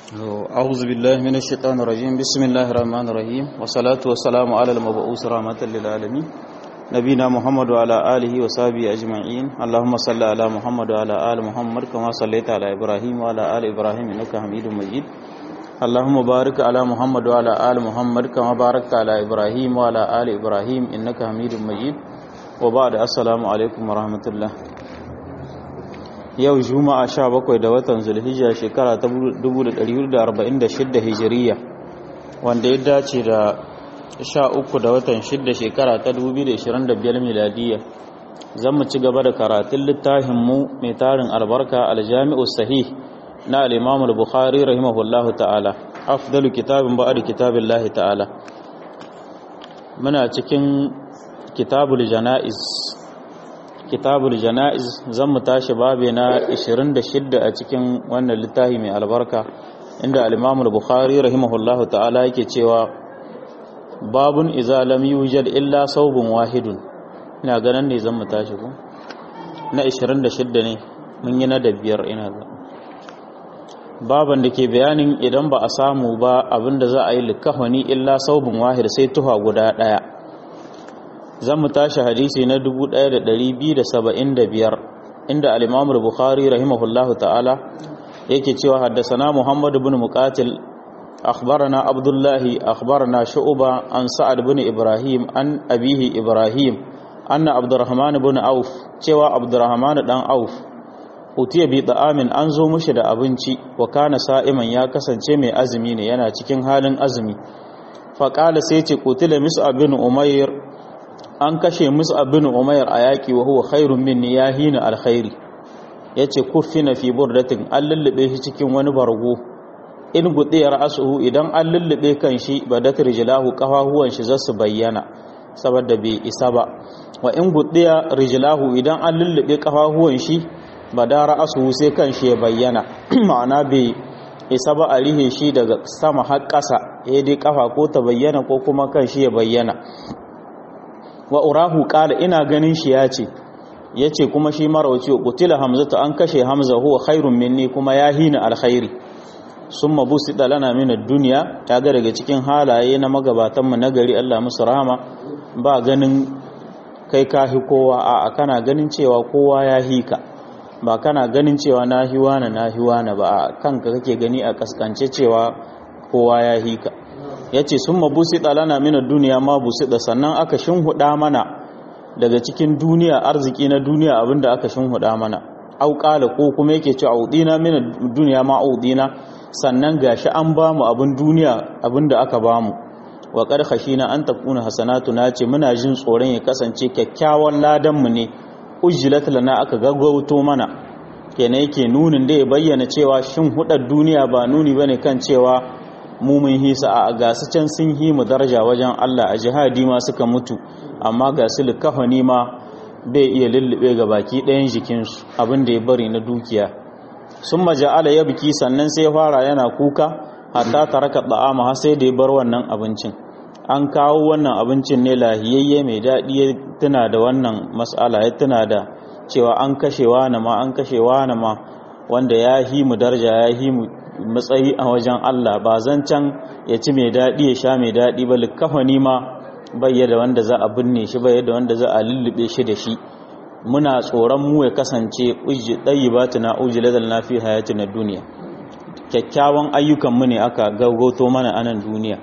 أعوذ بالله من الشيطان الرجيم بسم الله الرحمن الرحيم والصلاة والسلام على المبعوث رحمة للعالمين نبينا محمد وعلى آله وصحبه أجمعين اللهم صل على محمد وعلى آل محمد كما صليت على إبراهيم وعلى آل إبراهيم إنك حميد مجيد اللهم بارك على محمد وعلى آل محمد كما باركت على إبراهيم وعلى آل إبراهيم إنك حميد مجيد وبعد السلام عليكم ورحمة الله yau juma'a sha bakwai da watan zulhijja shekara ta 1446 hijiriya wanda ya dace da sha uku da watan shidda shekara ta 2025 miladiya zan mu ci gaba da karatun littafinmu mai tarin albarka aljami'u sahih na al-imam al-bukhari rahimahullahu ta'ala afdalu kitabin ba'ad kitabillahi ta'ala muna cikin kitabul janaiz kitabul jana'iz zan mu tashi babe na 26 a cikin wannan littafi mai albarka inda al-Imam al-Bukhari rahimahullahu ta'ala yake cewa babun idza lam yujad illa sawbun wahidun ina ganin ne zan mu tashi ko na 26 ne mun yi na da biyar ina ga baban da ke bayanin idan ba a samu ba abinda za a yi likafani illa sawbun wahid sai tuha guda daya zan mu tashi hadisi na 1275 inda al-Imam al-Bukhari rahimahullahu ta'ala yake cewa haddasana Muhammad ibn Muqatil akhbarana Abdullah akhbarana Shu'ba an Sa'ad ibn Ibrahim an abihi Ibrahim anna Abdurrahman ibn Auf cewa Abdurrahman dan Auf utiya bi da'amin an zo mushi da abinci wa kana sa'iman ya kasance mai azumi ne yana cikin halin azumi faqala sai ce qutila Mus'ab bin Umayr an kashe musu abin umayar a yaƙi wa huwa khairun minni ya hina alkhairi ya ce kuffina fi burdatin an lullube shi cikin wani bargo in gudiyar asuhu idan an lullube kan shi badat rijlahu kafahuwan shi zasu bayyana saboda bai isa ba wa in gudiya rijlahu idan an lullube kafahuwan shi badara asuhu sai kan shi ya bayyana ma'ana bai isa ba a rihe shi daga sama har ƙasa ya dai kafa ko ta bayyana ko kuma kan shi ya bayyana wa urahu qala ina ganin shi yace yace kuma shi marawci qutila hamzatu an kashe hamza huwa khairun minni kuma ya hina alkhairi summa busida lana min ad-dunya kaga daga cikin halaye na magabatan mu nagari Allah musu rahama ba ganin kai kahi kowa a kana ganin cewa kowa ya hika ba kana ganin cewa na hiwana na hiwana ba kanka kake gani a kaskance cewa kowa ya hika ya ce sun mabusi ɗalana mina duniya ma busi da sannan aka shinhuɗa mana daga cikin duniya arziki na duniya abinda aka shinhuɗa mana auƙala ko kuma yake ce audina mina duniya ma audina sannan gashi an ba mu abin duniya abinda aka ba mu wa ƙarƙashi na an tafuna hasanatu na ce muna jin tsoron ya kasance kyakkyawan ladanmu ne ujjilat lana aka gaggauto mana kenan yake nunin da ya bayyana cewa shin hudar duniya ba nuni bane kan cewa mu mun hisa a gasu can sun hi mu daraja wajen Allah a jihadi ma suka mutu amma ga su likafani ma bai iya lullube ga baki ɗayan jikinsu abin da ya bari na dukiya sun maja'ala ya biki sannan sai fara yana kuka hatta taraka da'ama har sai da ya bar wannan abincin an kawo wannan abincin ne lahiyayye mai daɗi ya tuna da wannan mas'ala ya tuna da cewa an kashewa na ma an kashewa na ma wanda ya hi mu daraja ya hi mu matsayi a wajen Allah ba can ya ci mai daɗi ya sha mai daɗi ba likafani ma bai da wanda za a binne shi bai da wanda za a lullube shi da shi muna tsoron mu ya kasance uji ɗayi ba tuna uji ladal na fi hayati na duniya kyakkyawan ayyukan mu ne aka gaugoto mana a nan duniya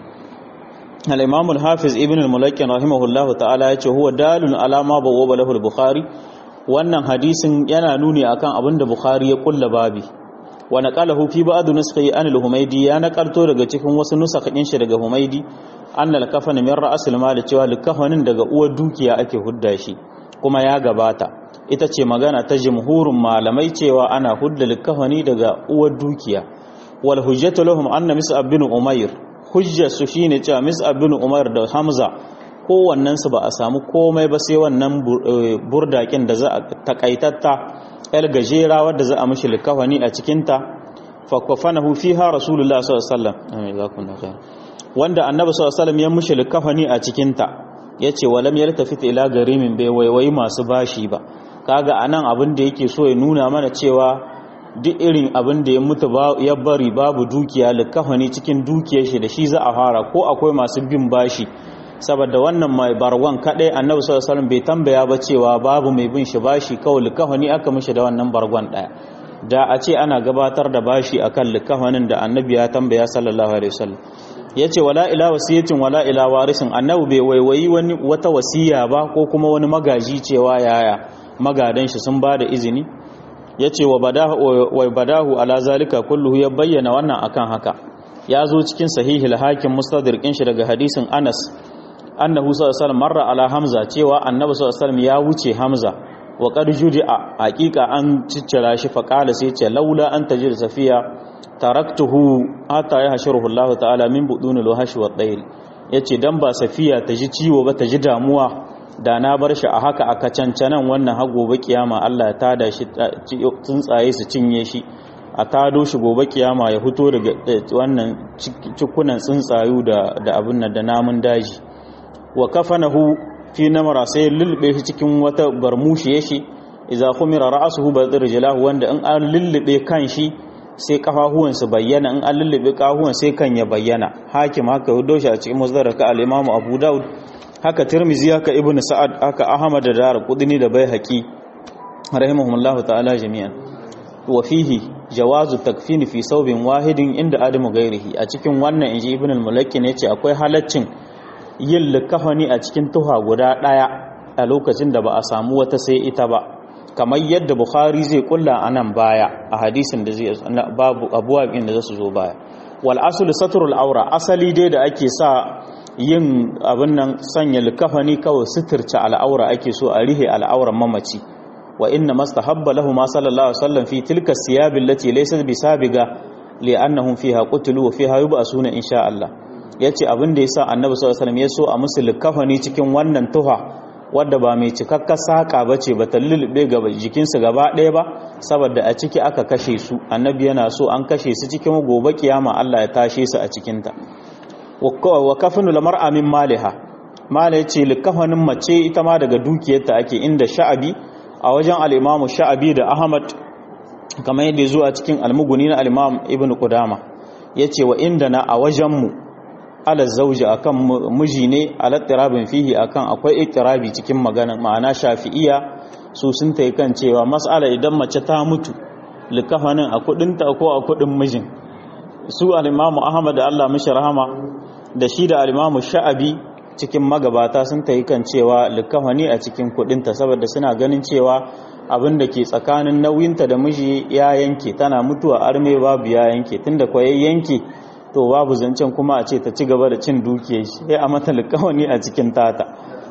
al-imam al-hafiz ibn al-mulakkin rahimahullah ta'ala ya ce huwa dalun alama bawwa lahu al-bukhari wannan hadisin yana nuni akan abinda bukhari ya kulla babi wa naqalahu fi ba'd nuskhi an al-humaydi ya naqalto daga cikin wasu nusakhin shi daga humaydi anna al-kafan min ra's al-mal cewa al-kafanin daga uwar dukiya ake hudda shi kuma ya gabata ita ce magana ta jumhurun malamai cewa ana hudda al-kafani daga uwar dukiya wal hujjatu lahum anna mis'ab bin umayr hujja su shine cewa mis'ab bin umayr da hamza kowannen su ba a samu komai ba sai wannan burdakin da za a takaitatta yar gajera wadda za a mashi likafani a cikinta fakwafanahu fiha rasulullah sallallahu alaihi wasallam wanda annabi sallallahu alaihi wasallam ya mashi likafani a cikinta yace walam yaltafit ila garimin bai waiwai masu bashi ba kaga anan abin da yake so ya nuna mana cewa duk irin abin da ya mutu ya bari babu dukiya likafani cikin dukiyar shi da shi za a fara ko akwai masu bin bashi saboda wannan mai barwan kadai annabi sallallahu alaihi wasallam bai tambaya ba cewa babu mai bin shi bashi kawai likafani aka mishi da wannan bargon daya da a ce ana gabatar da bashi akan likafanin da annabi ya tambaya sallallahu alaihi wasallam yace wala ila wasiyatin wala ila warisin annabi bai waiwayi wani wata wasiya ba ko kuma wani magaji cewa yaya magadan shi sun bada izini yace wa badahu wa badahu ala zalika kulluhu ya bayyana wannan akan haka ya zo cikin sahihul hakim mustadrikin shi daga hadisin Anas annahu sallallahu alaihi wasallam marra ala hamza cewa annabi sallallahu alaihi wasallam ya wuce hamza wa qad judi'a haqiqa an ciccira shi fa qala sai ce laula an tajid safiya taraktuhu hatta yahshuruhu Allah ta'ala min budunil wahshi wa dayl yace dan ba safiya ta ji ciwo ba ta ji damuwa da na bar shi a haka aka cancanan wannan har gobe kiyama Allah ya tada shi tsuntsaye su cinye shi a tado shi gobe kiyama ya fito daga wannan cikunan tsuntsayu da da abin nan da namun daji wa kafanahu fi namara sai lullube shi cikin wata barmushi shi idza khumira ra'suhu bi rijlahu wanda in an lullube kan shi sai kafahuwan su bayyana in an lullube kafahuwan sai kan ya bayyana hakim haka hudo shi a cikin musdaraka al-imam abu daud haka tirmizi haka ibnu sa'ad haka ahmad da dar qudni da baihaqi rahimahumullahu ta'ala jami'an wa fihi jawazu takfini fi saubin wahidin inda adamu gairihi a cikin wannan inji ibn al-mulakki ne ce akwai halaccin yin likafani a cikin tuha guda daya a lokacin da ba a samu wata sai ita ba kamar yadda bukhari zai kulla a nan baya a hadisin da zai babu abuwa da zasu zo baya wal aslu satrul aura asali dai da ake sa yin abin nan sanya likafani kawai suturce al'aura ake so a rihe al'auran mamaci wa inna mastahabba lahu ma sallallahu alaihi wasallam fi tilka siyab allati laysat bisabiga li'annahum fiha qutilu wa fiha yub'asuna insha Allah yace abin da yasa annabi sallallahu alaihi wasallam ya so a musu likafani cikin wannan tuha wadda ba mai cikakkar saka bace ba ta lulube ga jikinsu gaba ɗaya ba saboda a ciki aka kashe su annabi yana so an kashe su cikin gobe kiyama Allah ya tashe su a cikin ta wa kafinu lamar'a min maliha mala yace likafanin mace ita ma daga dukiyarta ake inda sha'abi a wajen al'imamu sha'abi da ahmad kamar yadda zuwa cikin almuguni na al'imam ibn kudama ya ce wa inda na a wajenmu ala zauji a kan miji ne alattirabin fihi a kan akwai ittirabi cikin magana ma'ana shafi'iya su sun ta kan cewa matsala idan mace ta mutu likafanin a kudinta ko a kudin mijin su al'imamu ahmad da allah mishi rahama da shi da al'imamu sha'abi cikin magabata sun ta yi kan cewa likafani a cikin kudinta saboda suna ganin cewa abin da ke tsakanin nauyinta da miji ya yanke tana mutuwa arme babu ya yanke tunda kwaye yanke to babu zancen kuma a ce ta ci gaba da cin dukiya shi sai a mata likafani a cikin tata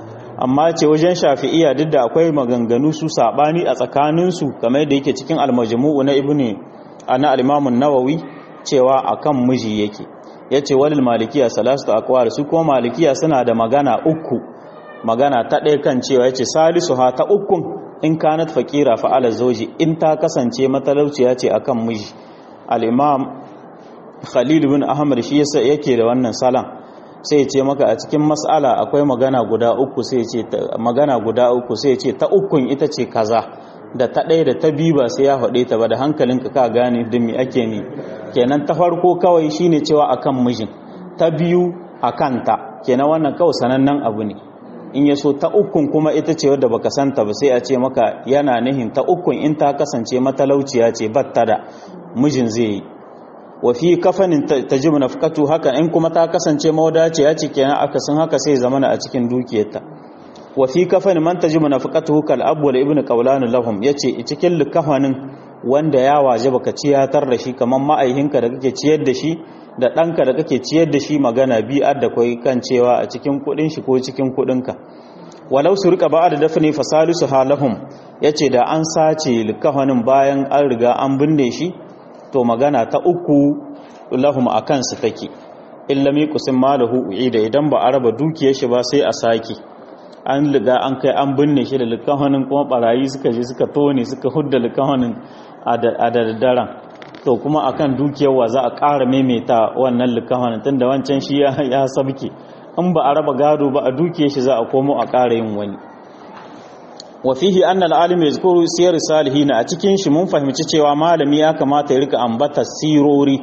amma ce wajen shafi'iya duk da akwai maganganu su sabani a tsakaninsu kamar da yake cikin almajmu'u na ibnu ana al-imam nawawi cewa akan miji yake ya ce walil malikiya salastu akwar su kuma malikiya suna da magana uku magana ta ɗaya kan cewa ya ce salisu ha ta ukun in kanat faƙira fa'ala zauji in ta kasance matalauciya ce akan miji al'imam khalil bin ahmad shi yasa yake da wannan salam sai ya ce maka a cikin mas'ala akwai magana guda uku sai ce magana guda uku sai ya ce ta ukun ita ce kaza da ta ɗaya da ta biyu ba sai ya haɗe ta ba da hankalinka ka gane da me ake ne kenan ta farko kawai shine cewa akan mijin ta biyu akan ta kenan wannan kawai sanannen abu ne in ya so ta ukun kuma ita ce wadda baka santa ba sai a ce maka yana nihin ta ukun in ta kasance matalauciya ce batta da mijin zai yi wa fi kafanin tajibu nafqatu haka in kuma ta kasance mawadaciya ce kenan akasin haka sai zamana a cikin dukiyarta wa fi kafan man tajibu nafaqatuhu kal abu wal ibnu qawlan lahum yace cikin likafanin wanda ya waje baka ciyatar da shi kaman ma'aihinka da kake ciyar da shi da ɗanka da kake ciyar da shi magana bi adda kai kan cewa a cikin kudin shi ko cikin kudinka walau su rika ba'da dafni fasalisu halahum yace da an sace likafanin bayan an riga an binne shi to magana ta uku lahum akan su take illami kusin malahu uida idan ba a raba dukiyar shi ba sai a saki an liga an kai an binne shi da likahonin kuma barayi suka je suka tone suka hudda likahonin a daddaren to kuma akan dukiyar wa za a ƙara maimaita wannan likahonin tun da wancan shi ya sabke in ba a raba gado ba a dukiyar shi za a komo a ƙara yin wani wa fihi anna al-alim yazkuru siyar salihin a cikin shi mun fahimci cewa malami ya kamata ya rika ambata sirori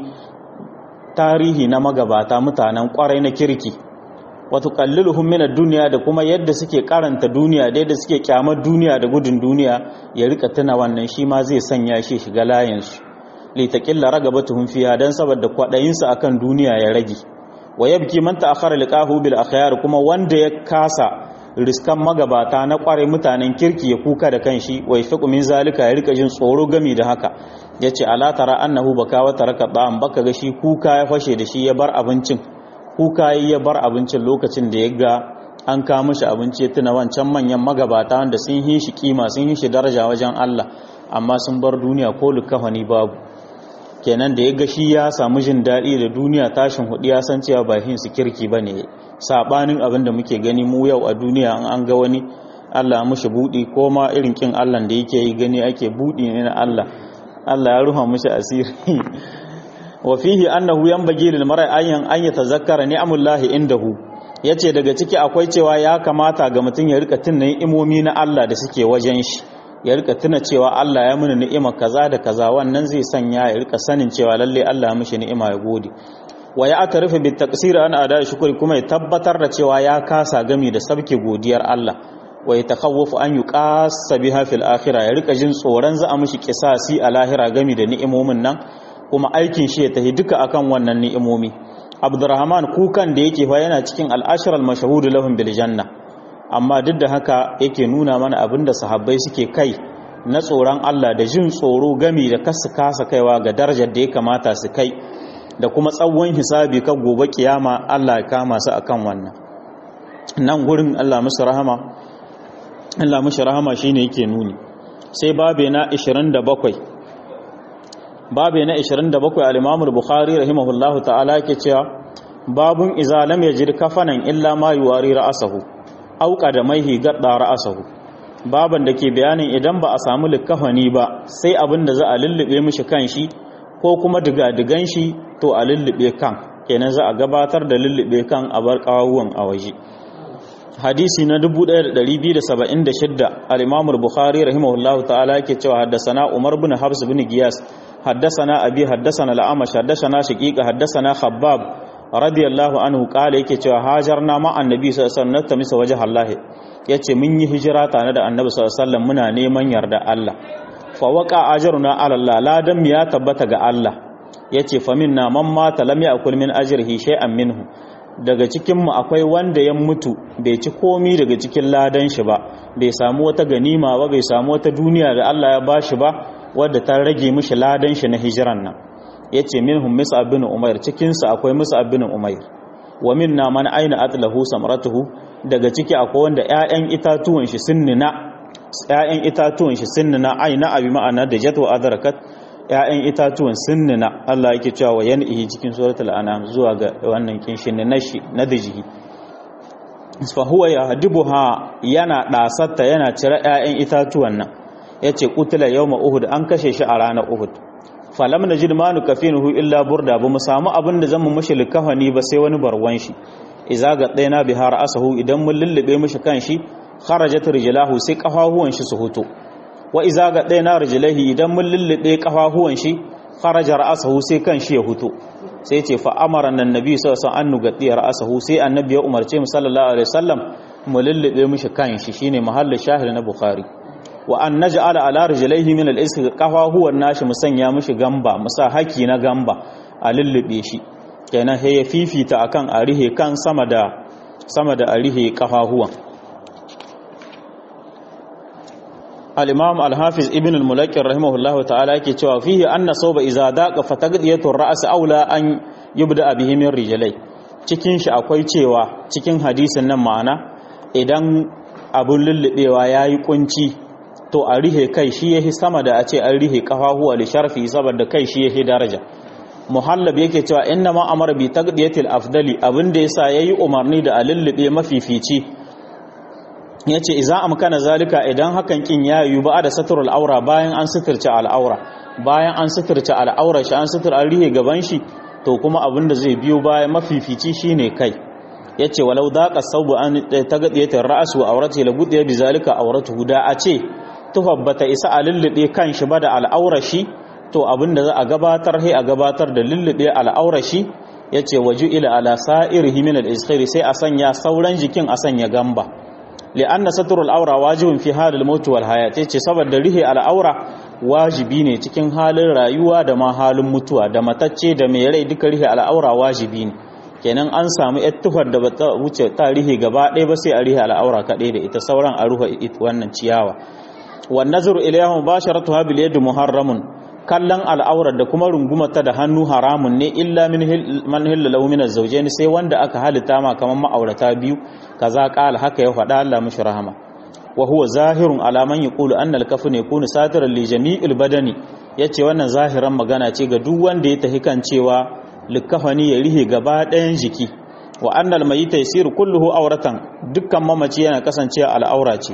tarihi na magabata mutanen kwarai na kirki wato qalliluhum min ad-dunya da kuma yadda suke karanta duniya da yadda suke kyamar duniya da gudun duniya ya rika tuna wannan shi ma zai sanya shi shiga layin su li taqilla ragabatuhum fiha dan saboda kwadayin su akan duniya ya rage wa yabki man ta'akhkhara liqahu bil akhyar kuma wanda ya kasa riskan magabata na kwarai mutanen kirki ya kuka da kanshi wa yafiqu min zalika ya rika jin tsoro gami da haka yace ala tara annahu baka wa taraka ba'an baka ga shi kuka ya fashe da shi ya bar abincin kuka ya bar abincin lokacin da ya ga an kawo mishi abinci ya tuna wancan manyan magabata wanda sun yi shi kima sun yi shi daraja wajen Allah amma sun bar duniya ko likafani babu kenan da ya ga shi ya samu jin daɗi da duniya tashin hudu ya san cewa ba su kirki ba ne saɓanin abin da muke gani mu yau a duniya an an ga wani Allah mushi buɗi ko ma irin kin Allah da yake yi gani ake buɗi ne na Allah Allah ya ruha mushi asiri wa fihi annahu yanbaghi lil mar'i ayyan an yatazakkara ni'amullahi indahu yace daga ciki akwai cewa ya kamata ga mutum ya rika tunna imomi na Allah da suke wajen shi ya rika tuna cewa Allah ya mini ni'ima kaza da kaza wannan zai sanya ya rika sanin cewa lalle Allah ya mishi ni'ima ya gode wa ya atarifa bi taqsir an ada shukri kuma ya tabbatar da cewa ya kasa gami da sabke godiyar Allah wa ya takhawwafu an yuqassa biha fil akhirah ya rika jin tsoron za a mishi kisasi a lahira gami da ni'imomin nan kuma aikin shi ya tahi duka akan wannan ni'imomi Abdurrahman kukan da yake fa yana cikin al-ashr al-mashhud lahum bil janna amma duk da haka yake nuna mana abin da sahabbai suke kai na tsoron Allah da jin tsoro gami da kasu kasa kaiwa ga darajar da ya kamata su kai da kuma tsawon hisabi kan gobe kiyama Allah ya kama su akan wannan nan gurin Allah musu rahama Allah musu rahama shine yake nuni sai babe na 27 babe na 27 al-Imam al-Bukhari rahimahullahu ta'ala yake cewa babun iza lam yajid kafanan illa ma yuwari ra'sahu auka da maihi gadda ra'asahu baban da ke bayanin idan ba a samu likafani ba sai abin da za a lullube mishi kan shi ko kuma diga-digan shi to a lullube kan kenan za a gabatar da lullube kan a bar kawuwan a waje hadisi na 1276 al-imam al-bukhari rahimahullahu ta'ala yake cewa haddasana umar bin habs bin giyas haddasana abi haddasana al-amash haddasana shaqiqa haddasana khabbab radiyallahu anhu kala yake cewa hajarna ma annabi sallallahu alaihi wasallam misa waje Allah yace mun yi hijira tare da annabi sallallahu alaihi wasallam muna neman yarda Allah fa waqa ajruna ala Allah ladan ya tabbata ga Allah yace fa minna man mata lam ya'kul min ajrihi shay'an minhu daga cikin mu akwai wanda ya mutu bai ci komi daga cikin ladan shi ba bai samu wata ganima ba bai samu wata duniya da Allah ya bashi ba wadda ta rage mishi ladan shi na hijiran nan ya ce minhum mus'ab bin umair cikinsa akwai mus'ab bin umair wa minna man aina atlahu samratuhu daga ciki akwai wanda ƴaƴan itatuwan shi sunnina ƴaƴan itatuwan shi sunnina aina abi ma'ana da jatu adrakat ƴaƴan itatuwan sunnina Allah yake cewa wa yan'ihi cikin suratul an'am zuwa ga wannan kinshin na shi na dajihi fa huwa yahdibuha yana dasatta yana cire ƴaƴan itatuwan nan yace qutila yawma uhud an kashe shi a ranar uhud falam na jid manu kafinuhu illa burda ba mu samu abin da zan mu mushi likafani ba sai wani barwan shi iza ga ɗaya bihar asahu idan mun lullube mushi kan shi kharajat rijlahu sai kafahuwan shi su huto wa iza ga ɗaya rijlahi idan mun lullube kafahuwan shi kharaja ra'asahu sai kan shi ya huto sai ce fa amara nan nabi sallallahu alaihi wasallam an nugadi ra'asahu sai annabi ya umarce mu sallallahu alaihi wasallam mu lullube mushi kan shi shine mahallin shahid na bukhari wa an naj'ala ala rijlaihi min al-isq qafahuwan nashi musanya mushi gamba musa haki na gamba a lullube shi kenan he ya fifita akan arihe kan sama da sama da arihe qafahuwan al-imam al-hafiz ibn al-mulakkir rahimahullahu ta'ala yake cewa fihi anna sawba idza daqa fatagdiyatu ar-ra's aula an yubda bihi min rijlai cikin shi akwai cewa cikin hadisin nan ma'ana idan abun lullubewa yayi kunci to a rihe kai shi yahi sama da a ce an rihe kafahuwa li sharfi saboda kai shi yahi daraja muhallab yake cewa inna ma amara bi taqdiyatil afdali abinda yasa yayi umarni da alillibe mafifici yace idza amkana zalika idan hakan kin yayu ba da satrul aura bayan an suturce al'aura bayan an suturce al'aura shi an sutur an rihe gaban shi to kuma abinda zai biyo bayan mafifici shine kai yace walau daqa saubu an tagadiyatar ra'as wa aurati la gudiya bizalika auratuhu da a ce tufar bata isa a lullube kan shi ba da al'aurashi to abinda za a gabatar sai a gabatar da lullube al'aurashi yace waju ila ala sa'irihi min al-izkhiri sai a sanya sauran jikin a sanya gamba li'anna satrul aura wajibun fi halil maut wal hayat yace saboda rihe al'aura wajibi ne cikin halin rayuwa da ma halin mutuwa da matacce da mai rai duka rihe al'aura wajibi ne kenan an samu tufar da bata wuce ta rihe gaba ɗaya ba sai a rihe al'aura kaɗai da ita sauran a ruha wannan ciyawa wan nazaru ilayha mubasharatuha bil yad muharramun kallon al'aurar da kuma rungumata da hannu haramun ne illa min man hilla lahu min az-zawjayn sai wanda aka halitta ma kaman ma'aurata biyu kaza qala haka ya faɗa Allah mishi rahama wa huwa zahirun ala man yaqulu anna al-kafn yakunu satiran li jami'il badani yace wannan zahiran magana ce ga duk wanda ya tahi kan cewa likafani ya rihe gaba ɗayan jiki wa annal mayyita yasiru kulluhu auratan dukkan mamaci yana kasancewa al'aura ce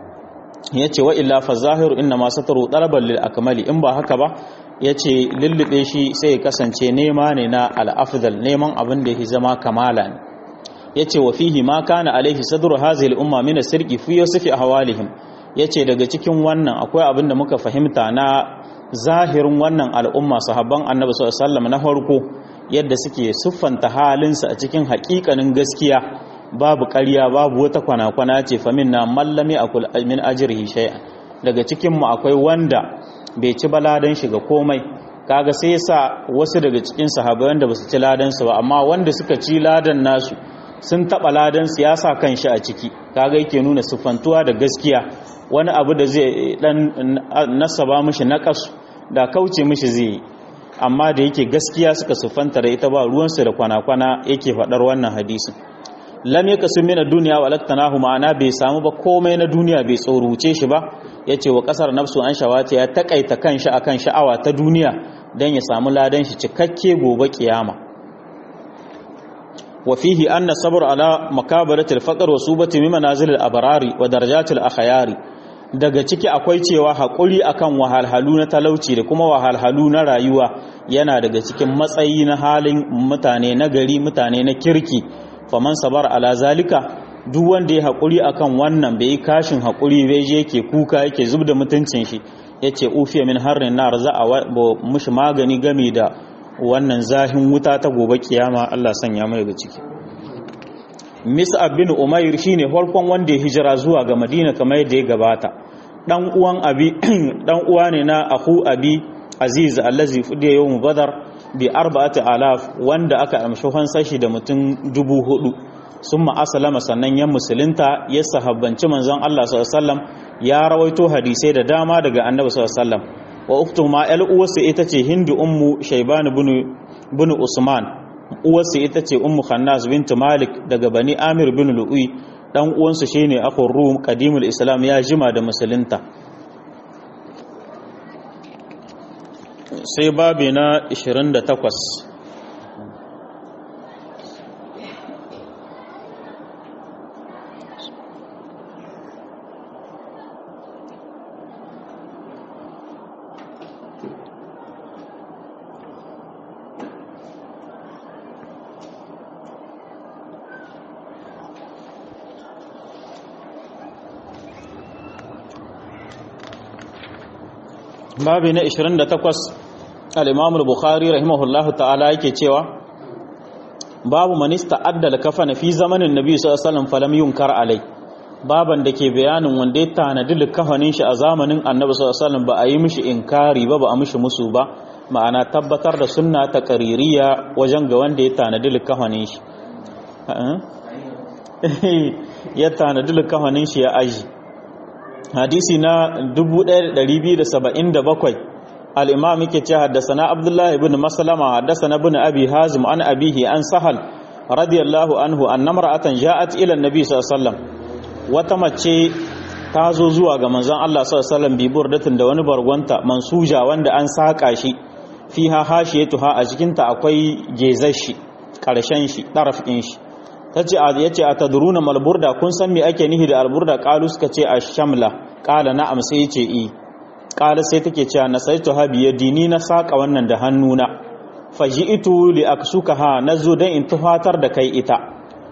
yace wa illa fa zahiru inna ma sataru talaban lil akmali in ba haka ba yace lullube shi sai ya kasance nema ne na al-afdal neman abin da yake zama kamala ne yace wa fihi ma kana alaihi sadru hadhihi al-umma min as-sirqi fi yusfi ahwalihim yace daga cikin wannan akwai abin da muka fahimta na zahirin wannan al'umma sahabban annabi sallallahu alaihi wasallam na farko yadda suke siffanta halinsa a cikin haƙiƙanin gaskiya babu ƙarya babu wata kwana-kwana ce famin na mallami a min ajirhi shay'a daga cikinmu akwai wanda bai ci baladan shi ga komai kaga sai sa wasu daga cikin sahabbai wanda ba su ci ladan su ba amma wanda suka ci ladan nasu sun taɓa ladan su ya sa kan shi a ciki kaga yake nuna siffantuwa da gaskiya wani abu da zai dan nasaba mishi naqasu da kauce mishi zai yi amma da yake gaskiya suka siffanta da ita ba ruwansu da kwana-kwana yake faɗar wannan hadisin lam yaka sun mina duniya wa laktanahu ma'ana bai samu ba komai na duniya bai tsoruce shi ba ya ce wa ƙasar nafsu an shawata ya taƙaita kan shi akan sha'awa ta duniya don ya samu ladan shi cikakke gobe kiyama wa fihi anna sabr ala makabaratil faqr wa subati min manazil al-abrari wa darajatil akhyari daga ciki akwai cewa haƙuri akan wahalhalu na talauci da kuma wahalhalu na rayuwa yana daga cikin matsayi na halin mutane na gari mutane na kirki faman sabar ala zalika duk wanda ya haƙuri akan wannan bai kashin haƙuri bai je yake kuka yake zub da mutuncin shi yace ufiya min harrin nar za a mushi magani game da wannan zahin wuta ta gobe kiyama Allah sanya mai daga ciki Mis'ab bin Umair shine farkon wanda ya hijira zuwa ga Madina kamar yadda ya gabata. Dan uwan Abi dan uwa ne na Ahu Abi Aziz allazi fudiya yawm Badar bi arba'ati alaf wanda aka amshi hansar shi da mutum dubu hudu. Summa aslama sannan ya musulunta ya sahabbanci manzon Allah sallallahu alaihi wasallam ya rawaito hadisai da dama daga Annabi sallallahu alaihi wasallam. Wa uktu ma al uwasa ita ce Hindu ummu Shayban bin bin Usman uwarsa ita ce ummu khannas bint malik daga bani amir bin lu'ui dan uwansu shine akhur rum qadimul islam ya jima da musulunta sai babi na 28 babi na 28 al-imam al-bukhari rahimahullahu ta'ala yake cewa babu manista addal kafana fi zamanin nabi sallallahu alaihi wasallam falam yunkar alai baban da ke bayanin wanda ya tanadi likafanin shi a zamanin annabi sallallahu alaihi wasallam ba a yi mishi inkari ba ba a mishi musu ba ma'ana tabbatar da sunna ta qaririya wajen ga wanda ya tanadi likafanin shi ya tanadi likafanin shi ya aji hadisi na 1277 al-imam yake ce haddasana abdullahi ibn maslama haddasana ibn abi hazim an abihi an sahal radiyallahu anhu annamra'atan ja'at ila an-nabi sallallahu alaihi wasallam wata mace ta zo zuwa ga manzon Allah sallallahu alaihi wasallam bi burdatin da wani bargonta mansuja wanda an saka shi fiha hashiyatuha a cikin ta akwai gezar shi karshen shi tarafin shi tace yace atadruna malburda kun san me ake nihi da alburda qalu suka ce ash-shamla qala na'am sai yace i qala sai take cewa nasaitu ha biyadini na saka wannan da hannuna faji'tu li aksukaha nazo dan in tufatar da kai ita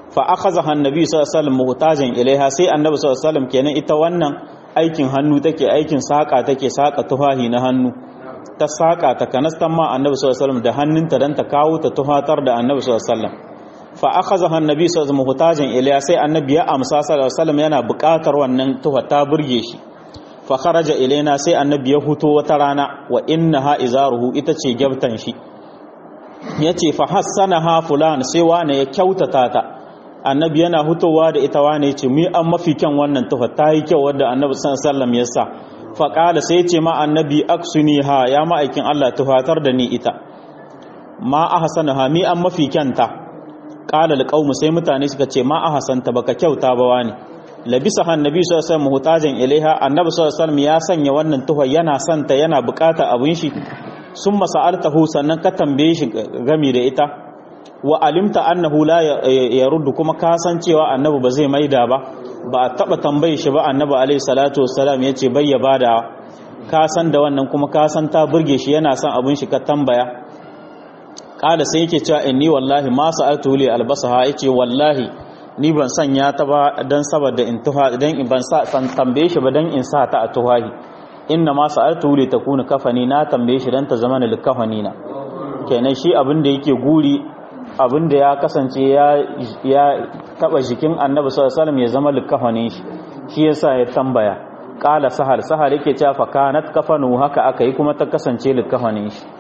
fa akhadha annabi sallallahu alaihi wasallam muhtajan ilaiha sai annabi sallallahu alaihi wasallam kenan ita wannan aikin hannu take aikin saka take saka tuhahi na hannu ta saka ta kanastan ma annabi sallallahu alaihi wasallam da hannunta dan ta kawo ta tuhatar da annabi sallallahu alaihi wasallam fa akhadha annabi sallallahu alaihi wasallam muhtajan ilaiha sai annabi ya amsa sallallahu alaihi wasallam yana buƙatar wannan tuha ta burge shi fa kharaja ilaina sai annabi ya huto wata rana wa innaha izaruhu ita ce gyabtan shi yace fa hassanaha fulan sai wane ya kyautata ta annabi yana hutowa da ita wane yace mu an mafi kyan wannan tufa ta yi kyau wadda annabi sallallahu alaihi wasallam ya sa fa qala sai yace ma annabi aksuniha ya ma'aikin Allah tufatar da ni ita ma ahsanaha mi an mafi kyanta qala alqawmu sai mutane suka ce ma ahsanta baka kyauta ba wani labisa annabi sallallahu alaihi wasallam muhtajan ilaiha annabi sallallahu alaihi wasallam ya sanya wannan tuha yana santa yana bukata abin shi sun masa'altahu sannan ka tambaye shi gami da ita wa alimta annahu la yaruddu kuma ka san cewa annabi ba zai maida ba ba a taba tambaye shi ba annabi alaihi salatu wassalam yace bai ya bada ka san da wannan kuma ka san ta burge shi yana son abin shi ka tambaya kala sai yake cewa inni wallahi ma sa'altu li albasaha yace wallahi ni ban sanya ta ba dan saboda in tuha dan ban sa san tambaye shi ba dan in sa ta a tuhahi inna ma sa'altu li takuna kafani na tambaye shi dan ta zama likafani na kenan shi abin da yake guri abin da ya kasance ya ya taba jikin annabi sallallahu alaihi wasallam ya zama likafanin shi shi yasa ya tambaya qala sahal sahal yake cewa fa kanat kafanu haka aka yi kuma ta kasance likafanin shi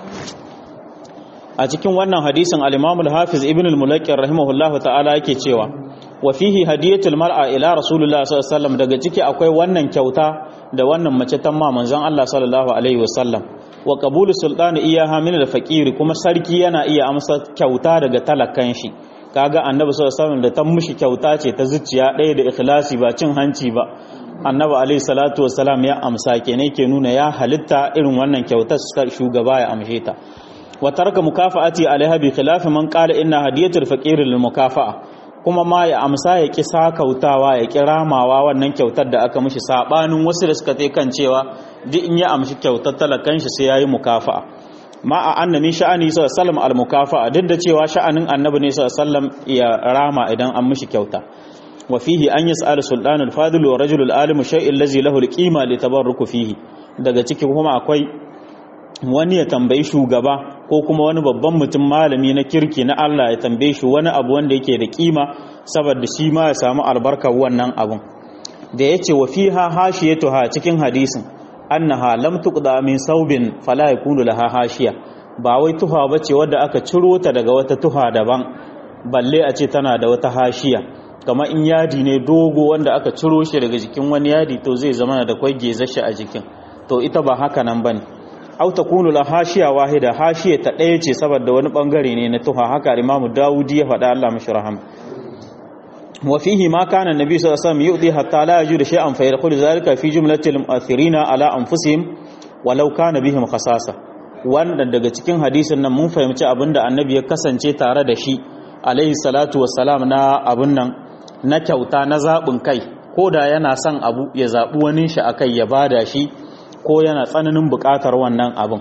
a cikin wannan hadisin al-Imam al-Hafiz Ibn al-Mulaqqi rahimahullahu ta'ala yake cewa wa fihi hadiyatul mar'a ila rasulullah sallallahu alaihi wasallam daga ciki akwai wannan kyauta da wannan mace ta ma manzon Allah sallallahu alaihi wasallam wa qabulu sultani iyaha min al-faqir kuma sarki yana iya amsa kyauta daga talakan shi kaga annabi sallallahu alaihi wasallam da ta mushi kyauta ce ta zuciya ɗaya da ikhlasi ba cin hanci ba annabi alaihi salatu wasallam ya amsa kenan ke nuna ya halitta irin wannan kyautar shugaba ya amshe ta wa tarka mukafa'ati alaiha bi khilafi man qala inna hadiyatul faqir lil mukafa'a kuma ma ya amsa ya ki sakautawa ya ki ramawa wannan kyautar da aka mishi sabanin wasu da suka tai kan cewa duk in ya amshi kyautar talakan shi sai yayi mukafa'a ma a annabi sha'ani sallallahu alaihi wasallam al mukafa'a duk da cewa sha'anin annabi ne sallallahu alaihi wasallam ya rama idan an mishi kyauta wa fihi an yas'al sultan al fadil wa rajul al alim shay'in allazi lahu al qima li tabarruku fihi daga ciki kuma akwai wani ya tambayi shugaba ko kuma wani babban mutum malami na kirki na Allah ya tambaye shi wani abu wanda yake da kima saboda shi ma ya samu albarkar wannan abun da yace wa fiha hashiyatuha cikin hadisin annaha lam tuqda min saubin fala yakunu laha hashiya ba wai tuha bace wadda aka ciro ta daga wata tuha daban balle a ce tana da wata hashiya kamar in yadi ne dogo wanda aka ciro shi daga jikin wani yadi to zai zama da kwai gezashi a jikin to ita ba haka nan bane aw takunu la hashiya wahida hashiya ta ɗaya ce saboda wani bangare ne na tuha haka Imam Dawudi ya faɗa Allah mishi rahama wa fihi ma kana annabi sallallahu alaihi wasallam yudi hatta la yajudu shay'an fa yadkhulu zalika fi jumlatil mu'athirina ala anfusihim walau kana bihim khasasa wanda daga cikin hadisin nan mun fahimci abinda annabi ya kasance tare da shi alaihi salatu wassalam na abun nan na kyauta na zabin kai ko da yana son abu ya zabi wani shi akai ya bada shi ko yana tsananin buƙatar wannan abin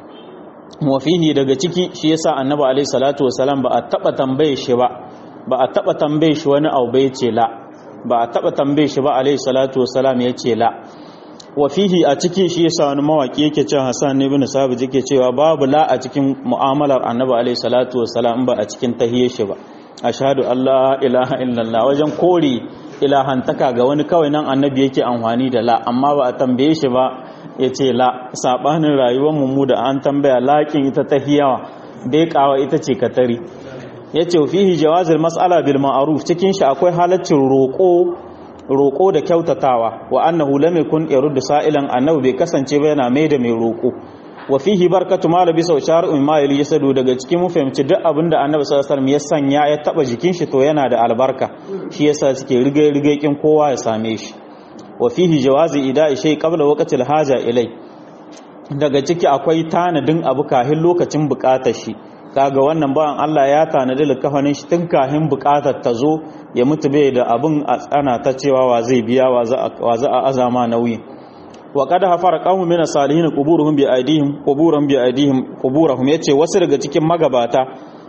wafihi daga ciki shi yasa annabi alaihi salatu wasalam ba a taba tambaye shi ba ba a taba tambaye shi wani abu bai ce la ba a taba tambaye shi ba alaihi salatu wasalam ya ce la wafihi a ciki shi yasa wani mawaki yake cewa Hassan ibn Sabit yake cewa babu la a cikin mu'amalar annabi alaihi salatu wasalam ba a cikin tahiyar shi ba ashhadu allah ilaha illallah wajen kore ilahantaka ga wani kawai nan annabi yake amfani da la amma ba a tambaye shi ba ya ce la saɓanin rayuwar mu da an tambaya laƙin ita ta hiyawa bai kawa ita ce katari ya ce fihi jawazir mas'ala bil ma'ruf cikin shi akwai halaccin roƙo roƙo da kyautatawa wa annahu lam yakun yaruddu sa'ilan annabi bai kasance ba yana mai da mai roƙo wa fihi barkatu ma labi sau shar'un ma yali yasadu daga cikin mu fahimci duk abinda annabi sallallahu alaihi wasallam ya sanya ya taba jikin shi to yana da albarka shi yasa suke rige rige kin kowa ya same shi wa fihi jawazi ida'i shay qabla waqtil haja ilai daga ciki akwai tanadin abu kahin lokacin bukatar shi kaga wannan bawan Allah ya tanadi likafanin shi tun kahin bukatar ta zo ya mutu bai da abun a tsana ta cewa wa zai biya wa za a azama nauyi wa qad hafara qawmun min salihin quburuhum bi aidihim quburuhum bi aidihim quburuhum yace wasu daga cikin magabata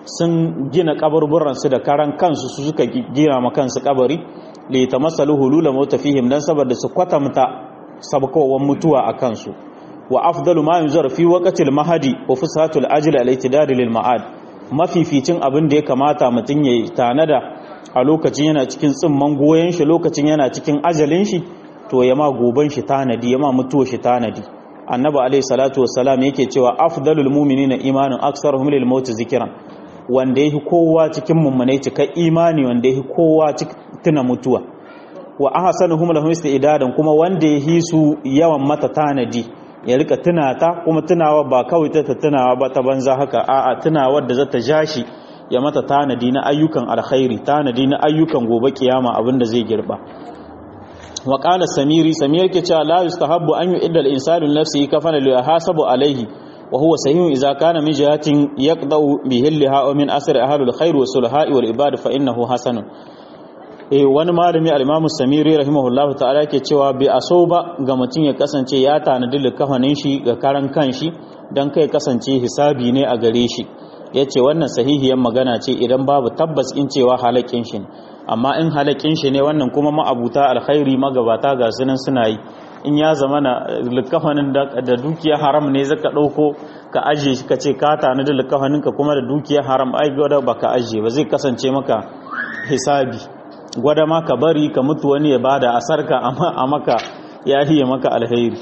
sun gina kaburburan su da karan kansu su suka gina ma kansu kabari li tamassalu hulula mauta fihim dan saboda su kwatamta sabkowan mutuwa a kansu wa afdalu ma yunzar fi waqtil mahadi wa fusatul ajli al itidad lil ma'ad mafificin abin da ya kamata mutun yayi tanada a lokacin yana cikin tsimman goyen shi lokacin yana cikin ajalin shi to ya ma goban shi tanadi ya ma mutuwa shi tanadi annabi alayhi salatu wassalam yake cewa afdalul mu'minina imanin aksaruhum lil maut zikran wanda yake kowa cikin mummunai cika imani wanda yake kowa tuna mutuwa wa ahsanuhum lahum istidadan kuma wanda yake su yawan mata tanadi ya rika tunata kuma tunawa ba kawai ta tunawa ba ta banza haka a'a tunawa da zata jashi ya mata tanadi na ayyukan alkhairi tanadi na ayyukan gobe kiyama abinda zai girba wa qala samiri samir ke cewa la yustahabbu an yu'idda al-insanu nafsihi kafana li yahasabu alayhi wa huwa sahihun idza kana min jihatin yaqda'u bihillaha wa min asri ahlul khair wa sulha'i wal ibad fa innahu hasanun eh wani malami al-imamu samiri rahimahullahu ta'ala ke cewa bi aso ba ga mutum ya kasance ya tanadi likafanin shi ga karan kanshi dan kai kasance hisabi ne a gare shi yace wannan sahihiyar magana ce idan babu tabbas in cewa halakin shi amma in halakin shi ne wannan kuma ma'abuta alkhairi magabata ga sunan suna yi in ya zama na likafanin da dukiya haram ne zaka dauko ka aje shi ka ce ka tanadi likafanin ka kuma da dukiya haram ai gwada baka aje ba zai kasance maka hisabi gwada ma ka bari ka mutu wani ya bada asarka a maka ya hiye maka alheri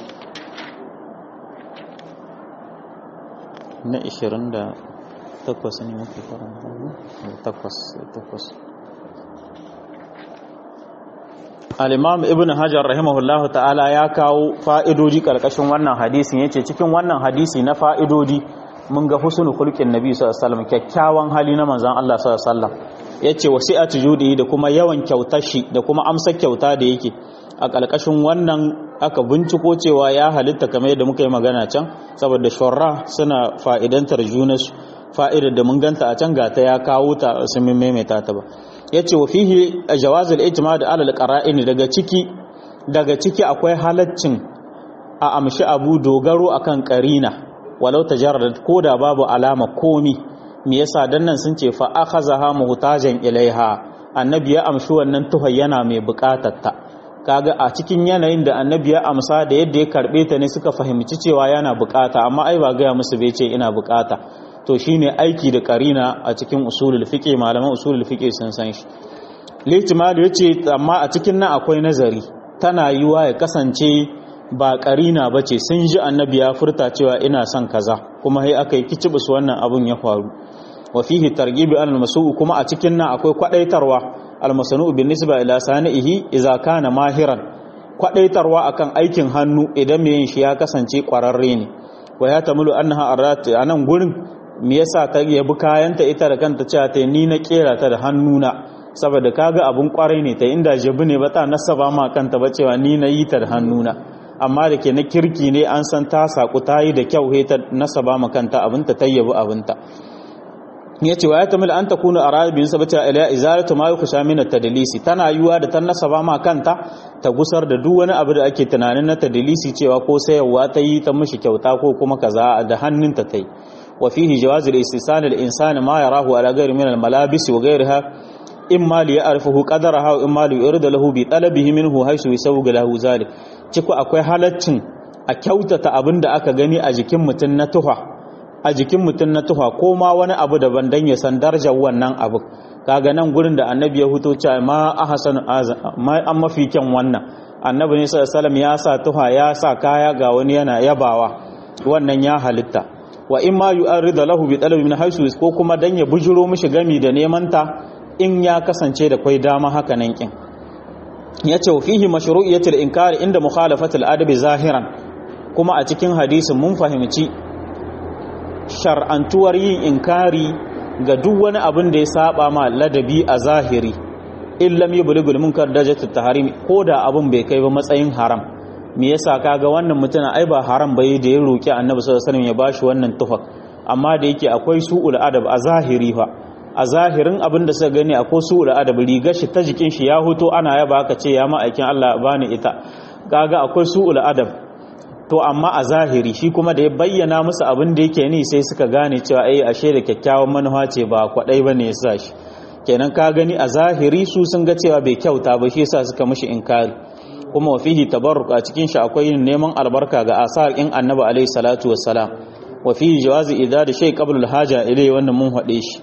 na 28 ne muke karanta takwas takwas al-imam ibn hajar rahimahullahu ta'ala ya kawo fa'idoji karkashin wannan hadisin yace cikin wannan hadisi na fa'idodi mun ga husnul khulqin nabi sallallahu alaihi wasallam kyakkyawan hali na manzon Allah sallallahu alaihi wasallam yace wasi'atu judi da kuma yawan kyautar shi da kuma amsar kyauta da yake a ƙarƙashin wannan aka binciko cewa ya halitta kamar yadda muka yi magana can saboda shorra suna fa'idantar junansu fa'idar da mun ganta a can gata ya kawo ta sun maimaita ta ba yace wa fihi jawazul ijma' alal qara'in daga ciki daga ciki akwai halaccin a amshi abu dogaro akan qarina walau tajarrad koda babu alama komi me yasa dan nan sun ce fa akhazaha muhtajan ilaiha annabi ya amshi wannan tuhai yana mai bukatar ta kaga a cikin yanayin da annabi ya amsa da yadda ya karbe ta ne suka fahimci cewa yana bukata amma ai ba gaya musu bai ce ina bukata to shine aiki da karina a cikin usulul fiqh malaman usulul fiqh sun san shi lihtimal yace amma a cikin nan akwai nazari tana yiwa ya kasance ba karina bace sun ji annabi ya furta cewa ina son kaza kuma sai aka yi kicibus wannan abun ya faru wa fihi targhibi al masu kuma a cikin nan akwai kwadaitarwa al masanu bin nisba ila sanihi idza kana mahiran kwadaitarwa akan aikin hannu idan mai yin shi ya kasance kwararre ne wa ya tamulu annaha arat anan gurin me yasa ta yabi kayanta ita da kanta cewa ta ni na kera ta da hannuna saboda kaga abun kwarai ne ta inda jabi ne ba ta nasaba ma kanta ba cewa ni na yi ta da hannuna amma da ke na kirki ne an san ta saku ta yi da kyau ta nasaba ma kanta abinta ta yabi abinta ya ce wa ya tamil an ta kuna a rabin sabata ila izalatu ma yukusha min tadlisi tana yiwa da ta nasaba ma kanta ta gusar da duk wani abu da ake tunanin na tadlisi cewa ko sayarwa ta yi ta mishi kyauta ko kuma kaza da hannunta ta yi wa fihi jawaz al-istisan al-insani ma yarahu ala ghairi min al-malabis wa ghayriha imma li ya'rifuhu qadaraha wa imma li yurida lahu bi talabihi minhu haythu yusawga lahu zalik ciko akwai halaccin a kyautata abin da aka gani a jikin mutum na tuha a jikin mutum na tuha ko ma wani abu daban dan ya san darajar wannan abu kaga nan gurin da annabi ya huto cewa ma ahsan ma an mafi kyan wannan annabi ne sallallahu alaihi ya sa tuha ya sa kaya ga wani yana yabawa wannan ya halitta wa in ma yu'arrida lahu bi talabi min haythu ko kuma dan ya bujuro mishi gami da neman ta in ya kasance da kwai dama haka nan kin yace fihi mashru'iyatul inkari inda mukhalafatul adabi zahiran kuma a cikin hadisin mun fahimci shar'antuwar yin inkari ga duk wani abin da ya saba ma ladabi a zahiri in lam yubligul munkar darajatut tahrim ko da abin bai kai ba matsayin haram me yasa kaga wannan mutuna ai ba haram bai da ya roki annabi sallallahu alaihi wasallam ya bashi wannan tufak amma da yake akwai su'ul adab a zahiri fa a zahirin abin da suka gani akwai su'ul adab rigar shi ta jikin shi ya huto ana yaba aka ce ya ma'aikin Allah bani ita kaga akwai su'ul adab to amma a zahiri shi kuma da ya bayyana musu abin da yake ni sai suka gane cewa ai ashe da kyakkyawan manufa ce ba kwadai bane ya sa shi kenan ka gani a zahiri su sun ga cewa bai kyauta ba shi yasa suka mishi inkari kuma wa fihi tabarruk a cikin shi akwai neman albarka ga asar in annabi alaihi salatu wassalam wa fihi jawazi idza da shay qabla al-haja ilai wannan mun hade shi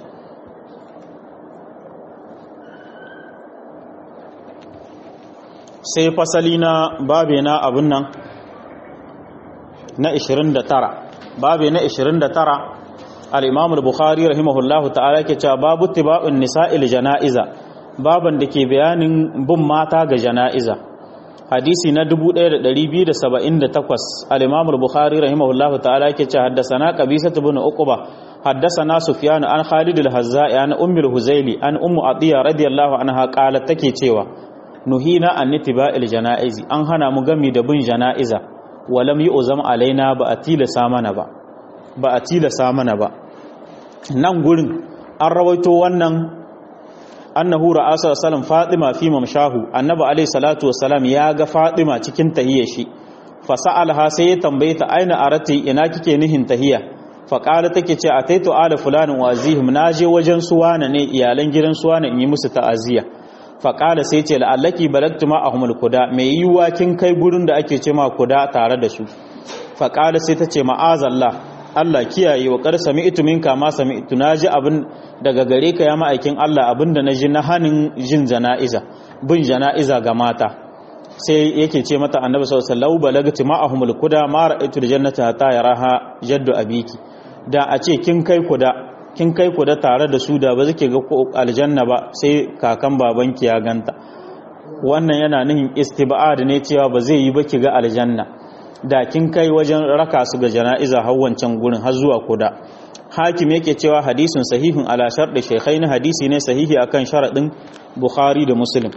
sai fasali na babe na abun nan na 29 babe na 29 al-imam al-bukhari rahimahullahu ta'ala ke cewa babu tiba'un nisa'il janaiza baban da ke bayanin bin mata ga janaiza hadisi na 1278 al-imam al-bukhari rahimahullahu ta'ala ke cewa haddathana qabisa ibn uqba haddathana sufyan an khalid al-hazza'i an ummi al-huzaili an ummu atiya radiyallahu anha qalat take cewa nuhina an nitiba'il janaizi an hana mu gami da bin janaiza walam yu'zam alaina ba a tilasa mana ba ba a tilasa mana ba nan gurin an rawaito wannan annahu ra'a sallallahu fatima fi mamshahu annabi alayhi salatu wassalam ya ga fatima cikin tahiyya shi fa sa'alha sai ya tambaye ta aina arati ina kike nihin tahiyya fa qala take ce ataitu ala fulanin wa azihim naje wajen suwana ne iyalan gidan suwana in yi musu ta'aziyya fa qala sai ce la'allaki balagtu ma ahmul kuda me yiwa kin kai gurin da ake ce ma kuda tare da su fa qala sai ta ce ma'azallah Allah kiyaye wa kar sami'tu minka ma sami'tu naji abin daga gare ka ya ma'aikin Allah abinda naji na hanin jin jana'iza bin jana'iza ga mata sai yake ce mata annabi sallallahu alaihi wasallam balagti ma'ahumul kuda ma ra'aytu jannata hatta yaraha jaddu abiki da a ce kin kai kuda kin kai kuda tare da su da ba zake ga aljanna ba sai kakan babanki ya ganta wannan yana nihin istiba'ad ne cewa ba zai yi ba ki ga aljanna da kin kai wajen raka su ga jana'iza har wancan gurin har zuwa kuda hakim yake cewa hadisin sahihun ala sharɗi shaykhaini hadisi ne sahihi akan sharadin bukhari da muslim